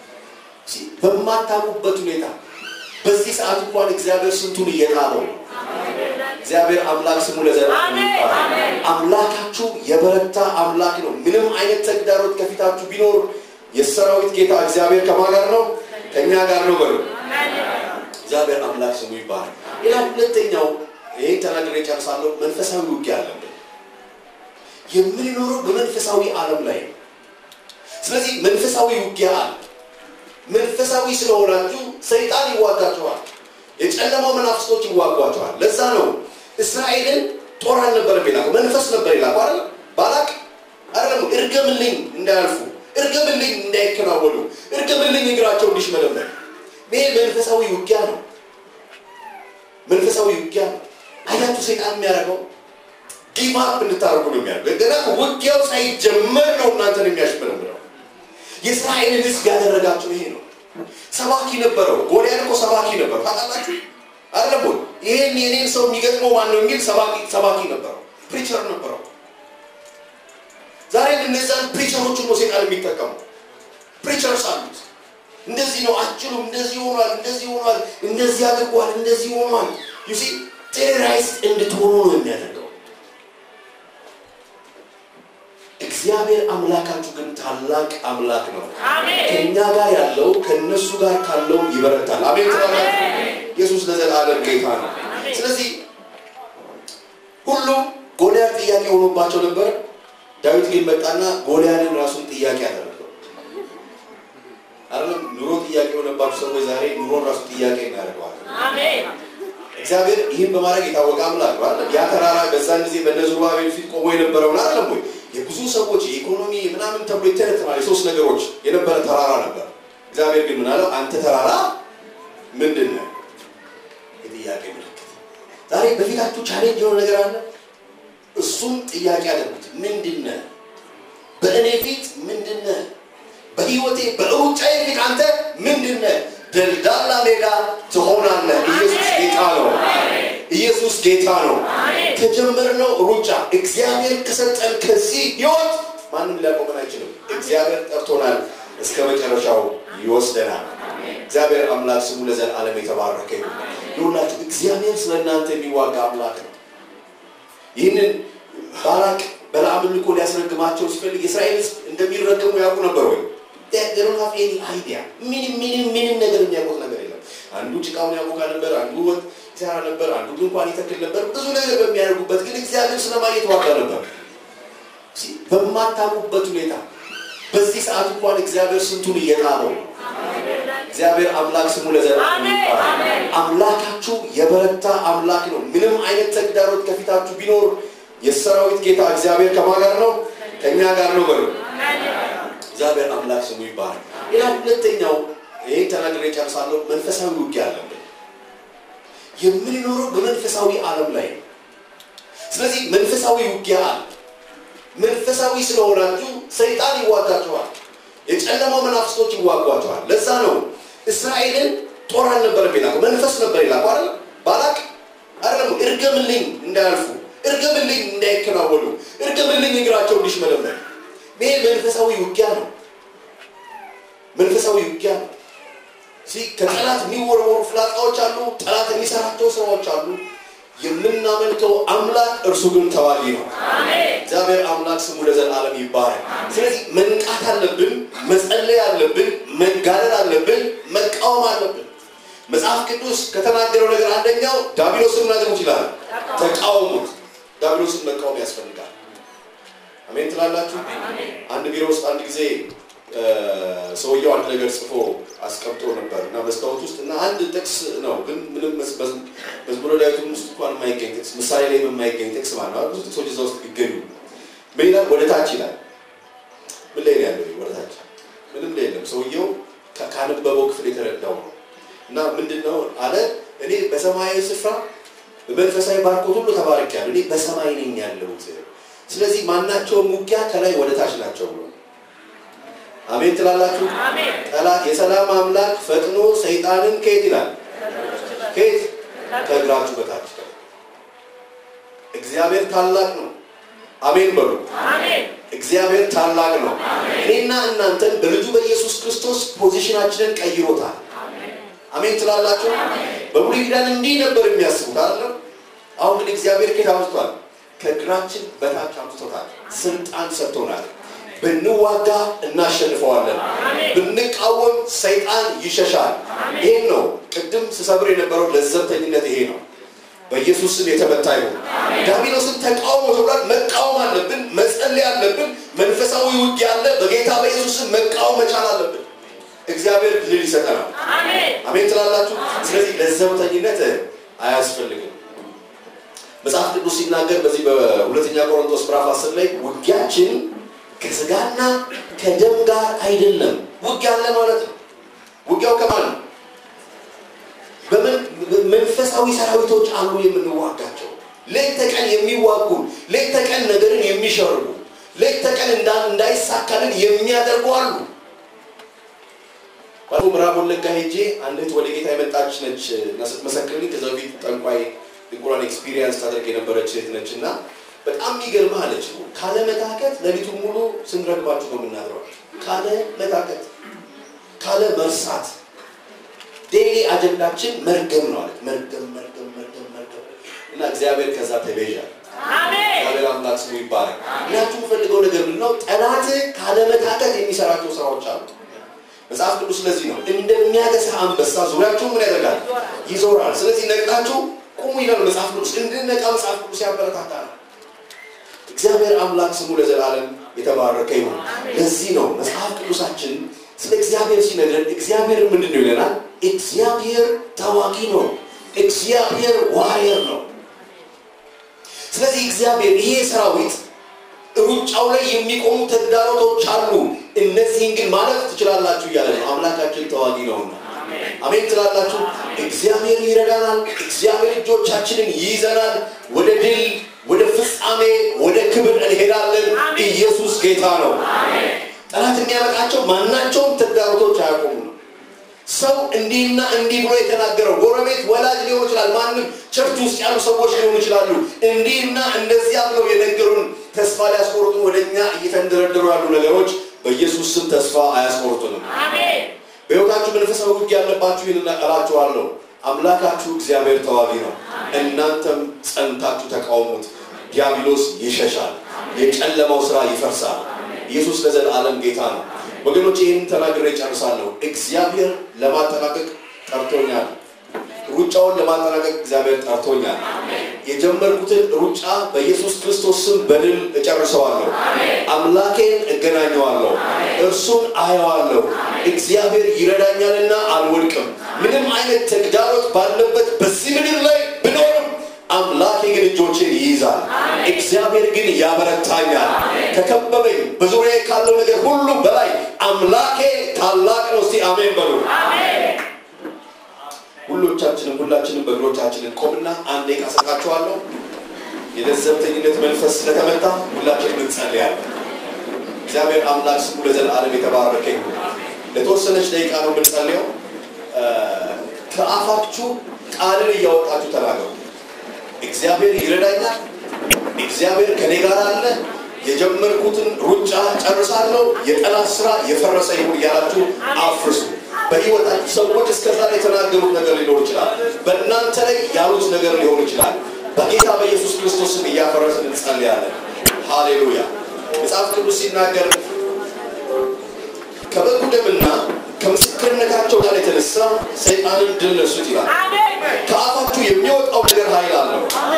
በማታውቁበት ሁኔታ በዚህ ሰዓት እንኳን እግዚአብሔር ስንቱን እየጣለው ነው። እግዚአብሔር አምላክ ስሙ ለዘላለም ይባረክ። አምላካችሁ የበረታ አምላክ ነው። ምንም አይነት ተግዳሮት ከፊታችሁ ቢኖር የሰራዊት ጌታ እግዚአብሔር ከማን ጋር ነው? ከእኛ ጋር ነው በሉ። እግዚአብሔር አምላክ ስሙ ይባረክ። ሌላ ሁለተኛው ይህን ተናግሬ ጨርሳለሁ። መንፈሳዊ ውጊያ አለብን። የምንኖረው በመንፈሳዊ ዓለም ላይ ነው። ስለዚህ መንፈሳዊ ውጊያ አለ። መንፈሳዊ ስለሆናችሁ ሰይጣን ይዋጋችኋል። የጨለማው መናፍስቶች ይዋጓቸዋል። ለዛ ነው እስራኤልን ጦር አልነበረም የላከው መንፈስ ነበር የላከው አይደል? ባላቅ አይደለም እርገምልኝ እንዳያልፉ፣ እርገምልኝ እንዳይከናወኑ፣ እርገምልኝ እግራቸው እንዲሽመለመል። ይሄ መንፈሳዊ ውጊያ ነው። መንፈሳዊ ውጊያ ነው። አያችሁ ሰይጣን የሚያደርገው ጊቭ አፕ እንድታደርጉ ነው የሚያደርገው። ገና ውጊያው ሳይጀመር ነው እናንተን የሚያሽመለምለው። የእስራኤልን ሕዝብ ያደረጋቸው ይሄ ነው። ሰባኪ ነበረው። ጎልያድ እኮ ሰባኪ ነበር ታውቃላችሁ አይደለም ወይ? ይሄን የኔን ሰው የሚገጥመው ማን ነው የሚል ሰባኪ ሰባኪ ነበረው፣ ፕሪቸር ነበረው። ዛሬ እነዛን ፕሪቸሮችን ነው ሴጣን የሚጠቀሙ። ፕሪቸርስ አሉት። እንደዚህ ነው አችሉም፣ እንደዚህ ሆኗል፣ እንደዚህ ሆኗል፣ እንደዚህ አድርጓል፣ እንደዚህ ሆኗል። ዩሲ ቴሮራይዝድ እንድትሆኑ ነው የሚያደርገው። እግዚአብሔር አምላካችሁ ግን ታላቅ አምላክ ነው። ከእኛ ጋር ያለው ከእነሱ ጋር ካለው ይበረታል። አሜን ትላላችሁ? ኢየሱስ ለዘላለም ጌታ ነው። ስለዚህ ሁሉም ጎልያድ ጥያቄ ሆኖባቸው ነበር። ዳዊት ግን መጣና ጎልያድን ራሱን ጥያቄ አደረገው። አይደለም ኑሮ ጥያቄ የሆነባቸው ሰዎች ዛሬ ኑሮን ራሱ ጥያቄ እናደርገዋለን። እግዚአብሔር ይህን በማድረግ የታወቀ አምላክ ነው አይደል? ያ ተራራ በዛን ጊዜ በእነ ዙሩባቤል ፊት ቆሞ የነበረውን አይደለም ወይ? የብዙ ሰዎች የኢኮኖሚ ምናምን ተብሎ ይተነትናል። የሶስት ነገሮች የነበረ ተራራ ነበር። እግዚአብሔር ግን ምን አለው? አንተ ተራራ ምንድን ነህ? የጥያቄ ምልክት። ዛሬ በፊታችሁ ቻሌንጅ የሆነ ነገር አለ። እሱም ጥያቄ አለበት። ምንድን ነህ? በእኔ ፊት ምንድን ነህ? በህይወቴ በሩጫዬ ፊት አንተ ምንድን ነህ? ደልዳላ ሜዳ ትሆናለህ። ኢየሱስ ጌታ ነው። ኢየሱስ ጌታ ነው። ከጀመርነው ሩጫ እግዚአብሔር ከሰጠን ከዚህ ህይወት ማንም ሊያቆመን አይችልም። እግዚአብሔር ጠርቶናል፣ እስከ መጨረሻው ይወስደናል። እግዚአብሔር አምላክ ስሙ ለዘላለም የተባረከ ይሁን። ይሁላችሁ እግዚአብሔር ስለ እናንተ የሚዋጋ አምላክ ነው። ይህንን ባላቅ በለዓምን ልኮ ሊያስረግማቸው ሲፈልግ የእስራኤል ሕዝብ እንደሚረገሙ ያውቁ ነበር ወይ? ደሮናፍ ኤኒ አይዲያ ምንም ምንም ምንም ነገር የሚያውቁት ነገር የለም። አንዱ ጭቃውን ያቦካ ነበር፣ አንዱ ወጥ ይሰራ ነበር፣ አንዱ ድንኳን ይተክል ነበር። ብዙ ነገር በሚያደርጉበት ግን እግዚአብሔር ስለማን የተዋጋ ነበር? በማታውቁበት ሁኔታ በዚህ ሰዓት እንኳን እግዚአብሔር ስንቱን እየጣለው ነው። እግዚአብሔር አምላክ ስሙ ለዘላለም ይባረክ። አምላካችሁ የበረታ አምላክ ነው። ምንም አይነት ተግዳሮት ከፊታችሁ ቢኖር የሰራዊት ጌታ እግዚአብሔር ከማን ጋር ነው? ከእኛ ጋር ነው በሉ። እግዚአብሔር አምላክ ስሙ ይባረክ። ሌላ ሁለተኛው ይህን ተናግሬ ጨርሳለሁ። መንፈሳዊ ውጊያ አለብን። የምንኖረው በመንፈሳዊ ዓለም ላይ ነው። ስለዚህ መንፈሳዊ ውጊያ አለ። መንፈሳዊ ስለሆናችሁ ሰይጣን ይዋጋችኋል። የጨለማው መናፍስቶች ይዋጓቸዋል። ለዛ ነው እስራኤልን ጦር አልነበረም የላከው መንፈስ ነበር የላከው አይደል? ባላቅ አይደለም እርገምልኝ እንዳያልፉ፣ እርገምልኝ እንዳይከናወኑ፣ እርገምልኝ እግራቸው እንዲሽመለመል። ይሄ መንፈሳዊ ውጊያ ነው። መንፈሳዊ ውጊያ ነው። እዚህ ከጠላት የሚወረወሩ ፍላጻዎች አሉ። ጠላት የሚሰራቸው ስራዎች አሉ። የምናመልከው አምላክ እርሱ ግን ተዋጊ ነው። እግዚአብሔር አምላክ ስሙ ለዘላለም ይባረክ። ስለዚህ መንቃት አለብን፣ መጸለይ አለብን፣ መጋደል አለብን፣ መቃወም አለብን። መጽሐፍ ቅዱስ ከተናገረው ነገር አንደኛው ዳቢሎስን ናገሩት ይላል። ተቃውሙት። ዳቢሎስን መቃወም ያስፈልጋል። አሜን ትላላችሁ። አንድ ቢሮ ውስጥ አንድ ጊዜ ሰውየው አንድ ነገር ጽፎ አስቀምጦ ነበር እና መስታወት ውስጥ እና አንድ ጥቅስ ነው ግን ምንም መዝሙረ ዳዊቱም ውስጥ እንኳን የማይገኝ ጥቅስ ምሳሌ ላይ የማይገኝ ጥቅስ ማለት ነው። ብዙ ጥቅሶች እዛ ውስጥ ይገኙ። ምን ይላል? ወደ ታች ይላል። ምን ላይ ነው ያለው? ወደ ታች ምንም ላይ የለም። ሰውየው ካነበበው ክፍል የተረዳው ነው እና ምንድን ነው አለ እኔ በሰማያዊ ስፍራ በመንፈሳዊ ባርኮት ሁሉ ተባርኬያለሁ። እኔ በሰማይ ነኝ ያለሁት። ስለዚህ ማናቸውም ውጊያ ከላይ ወደ ታች ናቸው ብሎ አሜን ትላላችሁ። ጠላት የሰላም አምላክ ፈጥኖ ሰይጣንን ከየት ይላል? ከየት ከእግራችሁ በታች። እግዚአብሔር ታላቅ ነው። አሜን በሉ። እግዚአብሔር ታላቅ ነው። እኔና እናንተን በልጁ በኢየሱስ ክርስቶስ ፖዚሽናችንን ቀይሮታል። አሜን ትላላችሁ። በብሉይ ኪዳን እንዲህ ነበር የሚያስቡት አይደለም። አሁን ግን እግዚአብሔር ከየት አምጥቷል? ከእግራችን በታች አምጥቶታል። ስልጣን ሰጥቶናል። ብንዋጋ እናሸንፈዋለን። ብንቃወም ሰይጣን ይሸሻል። ይሄን ነው ቅድም ስሰብር የነበረው ለዘብተኝነት ይሄ ነው። በኢየሱስ ስም የተመታ ይሁን። ዲያብሎስን ተቃውሞ ተብሏል። መቃወም አለብን፣ መጸለይ አለብን። መንፈሳዊ ውጊያ አለ። በጌታ በኢየሱስ ስም መቃወም መቻል አለብን። እግዚአብሔር ድል ይሰጠናል። አሜን ትላላችሁ። ስለዚህ ለዘብተኝነት አያስፈልግም። መጽሐፍ ቅዱስ ሲናገር በዚህ በሁለተኛ ቆሮንቶስ ምዕራፍ 10 ላይ ውጊያችን ከስጋና ከደም ጋር አይደለም። ውጊያ አለ ማለት ነው። ውጊያው ከማን ነው? በመንፈሳዊ ሰራዊቶች አሉ የምንዋጋቸው። ሌት ተቀን የሚዋጉ ሌት ተቀን ነገርን የሚሸርቡ ሌት ተቀን እንዳይሳካልን የሚያደርጉ አሉ። ባለፈው ምዕራብ ወለጋ ሄጄ አንድ እህት ወደ ጌታ የመጣች ነች እና ስትመሰክርልኝ ከዛ በፊት ጠንቋይ ድንቁራን ኤክስፒሪየንስ ታደርግ የነበረች እህት ነች እና በጣም የሚገርምህ አለች። ካለ መታከት ሌሊቱን ሙሉ ስንረግባችሁ ነው የምናድረው። ካለ መታከት፣ ካለ መርሳት ዴይሊ አጀንዳችን መርገም ነው አለች። መርገም መርገም መርገም መርገም እና እግዚአብሔር ከዛ ተቤዣል። እግዚአብሔር አምላክ ስሙ ይባረክ። ምክንያቱም የምፈልገው ነገር ምንድን ነው? ጠላት ካለ መታከት የሚሰራቸው ስራዎች አሉ። መጽሐፍ ቅዱስ ስለዚህ ነው እንደሚያገሳ አንበሳ ዙሪያችሁ ምን ያደርጋል? ይዞራል። ስለዚህ ነቅታችሁ ቁሙ ይላል መጽሐፍ ቅዱስ። እንድንነቃ መጽሐፍ ቅዱስ ያበረታታል። እግዚአብሔር አምላክ ስሙ ለዘላለም የተባረከ ይሁን። ለዚህ ነው መጽሐፍ ቅዱሳችን ስለ እግዚአብሔር ሲነግረን እግዚአብሔር ምንድን ነው ይለናል? እግዚአብሔር ታዋቂ ነው። እግዚአብሔር ዋሪየር ነው። ስለዚህ እግዚአብሔር ይሄ ሰራዊት ሩጫው ላይ የሚቆሙ ተግዳሮቶች አሉ። እነዚህን ግን ማለፍ ትችላላችሁ እያለ ነው። አምላካችን ተዋጊ ነውና አሜን ትላላችሁ። እግዚአብሔር ይረዳናል። እግዚአብሔር እጆቻችንን ይይዘናል። ወደ ድል፣ ወደ ፍጻሜ፣ ወደ ክብር እንሄዳለን። ኢየሱስ ጌታ ነው። ጠላት የሚያመጣቸው ማናቸውም ተግዳሮቶች አያቆሙ ነው። ሰው እንዲህና እንዲህ ብሎ የተናገረው ጎረቤት፣ ወላጅ ሊሆን ይችላል። ማንም ቸርች ውስጥ ያሉ ሰዎች ሊሆኑ ይችላሉ። እንዲህና እንደዚያ ብለው የነገሩን ተስፋ ሊያስቆርጡ ወደ እኛ እየተንደረደሩ ያሉ ነገሮች በኢየሱስ ስም ተስፋ አያስቆርጡንም። በሕይወታችሁ መንፈሳዊ ውጊያ ያለባችሁ ይህን እላችኋለሁ። አምላካችሁ እግዚአብሔር ተዋጊ ነው። እናንተም ጸንታችሁ ተቃውሙት። ዲያብሎስ ይሸሻል፣ የጨለማው ስራ ይፈርሳል። ኢየሱስ ለዘላለም ጌታ ነው። ወገኖች ይህን ተናግሬ ጨርሳለሁ። እግዚአብሔር ለማጠናቀቅ ጠርቶኛል። ሩጫውን ለማጠናቀቅ እግዚአብሔር ጠርቶኛል። የጀመርኩትን ሩጫ በኢየሱስ ክርስቶስ ስም በድል እጨርሰዋለሁ። አምላኬን እገናኘዋለሁ፣ እርሱን አየዋለሁ። እግዚአብሔር ይረዳኛልና አልወድቅም። ምንም አይነት ተግዳሮት ባለበት በዚህ ምድር ላይ ብኖርም አምላኬ ግን እጆችን ይይዛል። እግዚአብሔር ግን ያበረታኛል። ከከበበኝ በዙሪያ ካለው ነገር ሁሉ በላይ አምላኬ ታላቅ ነው። እስቲ አሜን በሉ። ሁሎቻችንም ሁላችንም በእግሮቻችንን ቆምና አንዴ ቃሰቃችኋለሁ። የለዘብተኝነት መንፈስ ስለተመታ ሁላችንም እንጸልያለን። እግዚአብሔር አምላክ ስሙ ለዘላለም የተባረከ ይሁን። ለተወሰነች ደቂቃ ነው የምንጸልየው። ከአፋችሁ ቃልን እያወጣችሁ ተናገሩ። እግዚአብሔር ይረዳኛል፣ እግዚአብሔር ከኔ ጋር አለ፣ የጀመርኩትን ሩጫ ጨርሳለሁ፣ የጠላት ስራ የፈረሰ ይሁን እያላችሁ አፍርሱ። በሕይወታችሁ ሰዎች እስከዛ ላይ የተናገሩት ነገር ሊኖር ይችላል። በእናንተ ላይ ያሉት ነገር ሊሆን ይችላል። በጌታ በኢየሱስ ክርስቶስም እያፈረስን እንጸልያለን። ሃሌሉያ። መጽሐፍ ቅዱስ ሲናገር ከበጉ ደምና ከምስክርነታቸው ጋር የተነሳ ሰይጣንን ድል ነሱት ይላል። ከአፋችሁ የሚወጣው ነገር ኃይል አለው።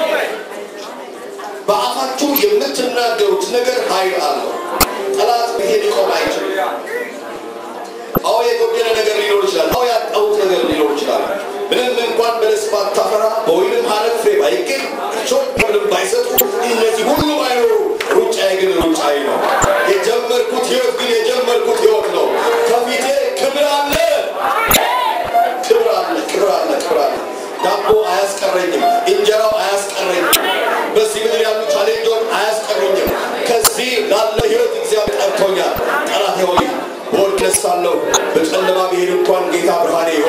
በአፋችሁ የምትናገሩት ነገር ኃይል አለው። ጠላት ይሄ ሊቆም አይችልም። አዎ የጎደለ ነገር ሊኖር ይችላል። አዎ ያጣሁት ነገር ሊኖር ይችላል። ምንም እንኳን በለስ ባታፈራ በወይንም ሐረግ ፍሬ ባይገኝ እሾህ መብልን ባይሰጡ እነዚህ ሁሉ ባይኖሩ ሩጫዬ ግን ሩጫዬ ነው። የጀመርኩት ህይወት ግን የጀመርኩት ህይወት ነው። ከፊቴ ክብር አለ፣ ክብር አለ፣ ክብር አለ፣ ክብር አለ። ዳቦ አያስቀረኝም፣ እንጀራው አያስቀረኝም፣ በዚህ ምድር ያሉ ቻሌንጆች አያስቀሩኝም። ከዚህ ላለ ህይወት እግዚአብሔር ጠርቶኛል። ጠላቴ ሆይ በወድ እነሳለሁ፣ በጨለማ ብሄድ እንኳን ጌታ ብርሃኔ